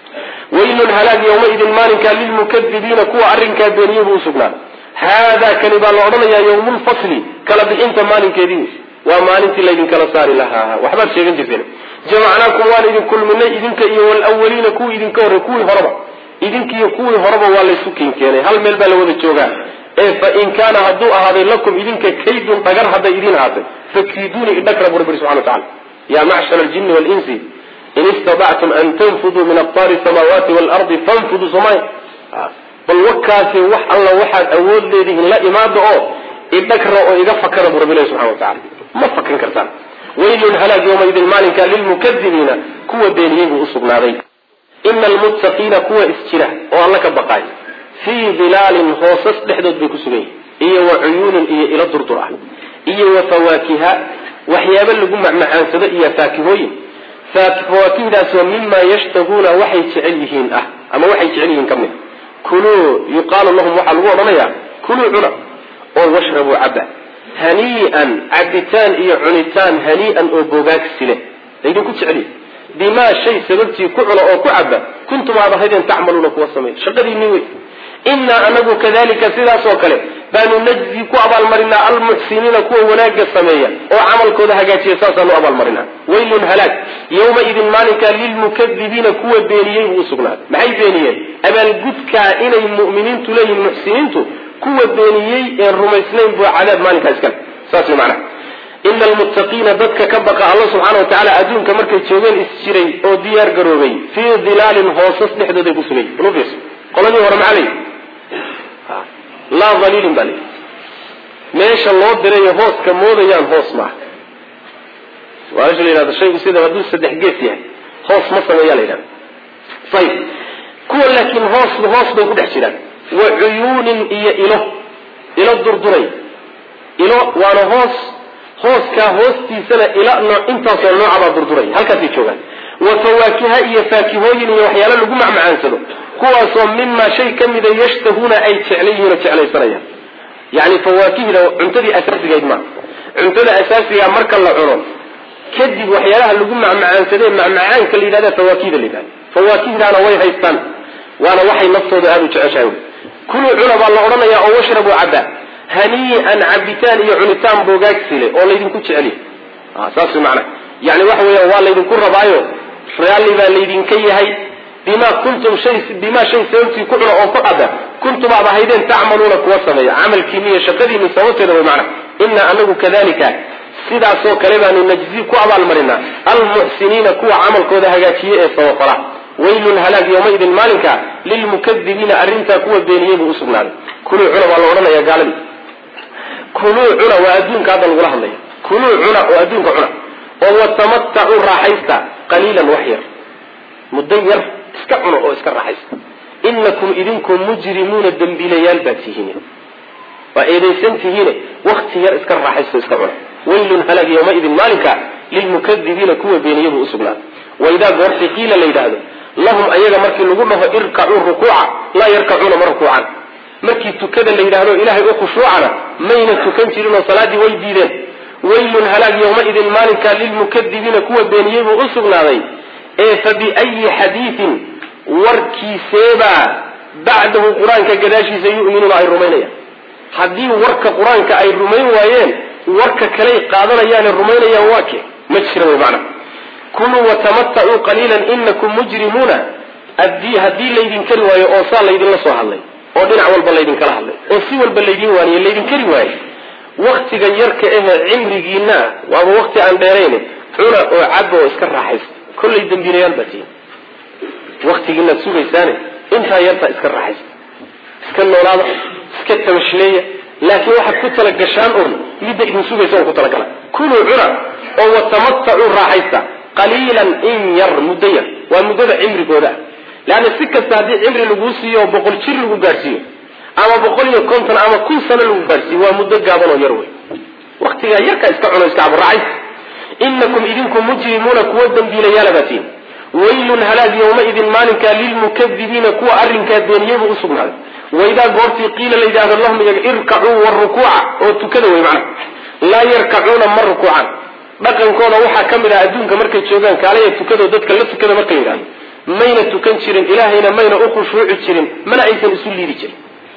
waylun halaag yowmaidin maalinkaa lilmukadibiina kuwa arrinkaa beeniye buu usugnaaday haadaa kani baa la odhanayaa yawmulfasli kala bixinta maalinkeedii waa maalintii laydinkala saari lahaa waxbaad sheegan jirteen jamacnaakum waan idin kulminay idinka iyo walawaliina kuwii idinka horey kuwii horeba idinkiiyo kuwii horeba waa laysu kinkeenay hal meel baa la wada joogaa ee fa in kaana hadduu ahaaday lakum idinka kaydun dhagar hadday idin ahaatay fakiiduuni idhagra buu rabbi subxana wa tacala ya macshar aljini walinsi in istadactum an tanfuduu min aqtaari samaawaati waalardi fanfuduu somaya bal wakaasi wax alla waxaad awood leedihiin la imaada oo idhagra oo iga fakada buu rabbi ilahi subxana wa tacala ma fakan kartaan waylun halaag yowmaidin maalinka lilmukadibiina kuwa beeniyey buu usugnaaday ina almuttaqiina kuwa isjira oo alla ka baqaay fii dilaalin hoosas dhexdood bay ku sugan yihin iyo wa cuyuunin iyo ilo durdur ah iyo wa fawaakiha waxyaabo lagu macmacaansado iyo faakihooyin fawaakihdaasoo mimaa yashtahuuna waxay jecel yihiin ah ama waxay jecel yihiin ka mid kuluu yuqaalu lahum waxaa lagu odhanayaa kuluu cuna oo washrabuu caba hanii'an cabitaan iyo cunitaan hanii'an oo bogaagsi leh laydinku jeceliy bimaa shay sababtii ku cuna oo ku caba kuntum aad ahaydeen tacmaluuna kuwa sameey shaqadiinii wey innaa anagu kadalika sidaasoo kale baanu najzi ku abaalmarinaa almuxsiniina kuwa wanaagga sameeya oo camalkooda hagaajiya saasaanu abaalmarinaa waylun halaag yowmaidin maalinkaa lilmukadibiina kuwa beeniyey buu usugnaaday maxay beeniyeen abaalgudkaa inay mu'miniintu leeyihin muxsiniintu kuwa beeniyey een rumaysnayn buu cadaab maalinkaa iskale saas way macnaha ina almuttaqiina dadka ka baqa alla subxaana wa tacaala adduunka markay joogeen isjiray oo diyaar garoobay fii dilaalin hoosas dhexdooday ku sugay bal qoladii hore maxaa layidhi laa daliilin baa layidhi meesha loo dirayo hooska moodayaan hoos maaha waalasha la yidhahdo shaygu sida hadduu saddex gees yahay hoos ma sameeya la yidhahda ayib kuwa laakiin hoos hoos bay ku dhex jiraan wa cuyuunin iyo ilo ilo durduray ilo waana hoos hooskaa hoostiisana ila nooc intaasoo noocabaa durduray halkaasay joogaan wa fawaakiha iyo faakihooyin iyo waxyaalo lagu macmacaansado kuwaasoo mimaa shay ka mida yashtahuuna ay jeclan yihiin oo jeclaysanayaan yani fawaakihda cuntadii asaasigayd maa cuntada asaasigaa marka la cuno kadib waxyaalaha lagu macmacaansadee macmacaanka la yidhahda fawaakihda la yidhahda fawaakihdaana way haystaan waana waxay naftooda aada u jeceshahay kuluu cuna baa la odhanaya oo washrabuu cabaa hanii'an cabitaan iyo cunitaan boogaagsile oo laydinku jeceliy saas macna yani waxa weya waa laydinku rabaayo raalli baa laydinka yahay bima kuntum shay bimaa shay sababtii ku cuna oo ku caba kuntum aad ahaydeen tacmaluuna kuwa sameeya camalkiini iyo shaqadiini sababteeda way macna inaa anagu kadalika sidaasoo kale baanu najzi ku abaalmarinaa almuxsiniina kuwa camalkooda hagaajiye ee sabafala waylun halaag yawmaidin maalinka lilmukadibiina arrintaa kuwa beeniyey buu usugnaaday kuluu cuna waa la odhanaya gaaladii kuluu cuna waa adduunka hadda lagula hadlaya kuluu cuna oo adduunka cuna oo watamatacuu raaxaysta qaliilan wax yar muddo yar iska cuna oo iska raaxaysta inakum idinku mujrimuuna dembiilayaal baad tihiin waa eedaysan tihiine wakti yar iska raaxaysto iska cuna waylun halaag yawmaidin maalinka lilmukadibiina kuwa beeniyey buu usugnaaday waidaa goorti qiila la yidhaahdo lahum ayaga markii lagu dhaho irkacuu rukuuca laa yarkacuuna ma rukuucan markii tukada la yidhaahdo ilaahay u khushuucana mayna tukan jirin oo salaaddii way diideen waylun halaag yawmaidin maalinka lilmukadibiina kuwa beeniyey buu u sugnaaday ee fa biayi xadiidin warkiiseebaa bacdahu qur-aanka gadaashiisa yu'minuuna ay rumaynayaan haddii warka qur-aanka ay rumayn waayeen warka kaley qaadanayaane rumaynayaan waa ke ma jira wy macna kuluu watamatacuu qaliilan inakum mujrimuuna haddii laydin kari waayo oo saa laydinla soo hadlay oo dhinac walba laydinkala hadlay oo si walba laydin waaniye laydin kari waayo waktiga yarka ehe cimrigiina waaba wakti aan dheerayn cuna oo caba oo iska raaxaysta kollay dambiilayaal baa tihin waktigiinaad sugaysaane intaa yartaa iska raaxaysta iska noolaada iska tamashleeya laakiin waxaad ku talagashaan un midda idin sugaysa on ku talagala kuluu cuna oo watamatacuu raaxaysta qaliilan in yar muddo yar waa muddada cimrigooda leanna si kasta haddii cimri laguu siiyo oo boqol jir lagu gaadhsiiyo ama boqol iyo konton ama kun sano lagu gaadhsiiyo waa muddo gaaban oo yar wey waktigaa yarkaa iska cuno iska cabo raaxaysta inakum idinku mujrimuuna kuwa dambiilayaala baatiin waylun halaag yawmaidin maalinkaa lilmukadibiina kuwa arrinkaa beeniyeybu usugnaaday waidaa goortii qiila la yidhahdo lahum iyaga irkacuu warukuuca oo tukada wey macna laa yarkacuuna ma rukuucan dhaqankooda waxaa ka mid ah adduunka markay joogaan kaalaya tukado dadka la tukada markay yidhahdo mayna tukan jirin ilaahayna mayna u khushuuci jirin mana aysan isu liidi jirin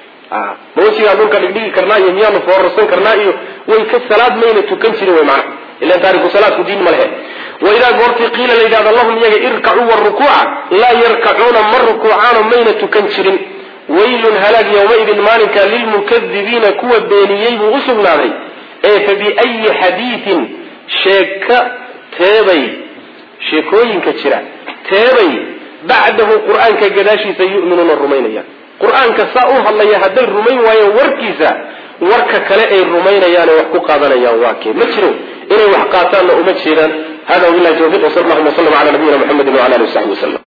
ma wejigaan dhulka dhigdhigi karnaa iyo miyaanu foorarsan karnaa iyo way ka salaad mayna tukan jirin wey macna ilan taariku salaadku diin ma lehe waidaa goortii qiila la yidhahdo lahum iyaga irkacuu warukuuca laa yarkacuuna ma rukuucaano mayna tukan jirin waylun halaag yawmaidin maalinka lilmukadibiina kuwa beeniyey buu usugnaaday ee fa biayi xadiidin sheeka teebay sheekooyinka jira teebay bacdahu qur-aanka gadaashiisa yu'minuuna rumaynayaan qur-aanka saa u hadlaya hadday rumayn waayeen warkiisa warka kale ay rumaynayaane wax ku qaadanayaan waa kee ma jiro inay wax qaataanna uma jeedaan hada wabilahi tawfiq wsal allahuma wslam ala nabiyina mxamedi wala alihi wasaxbi waslm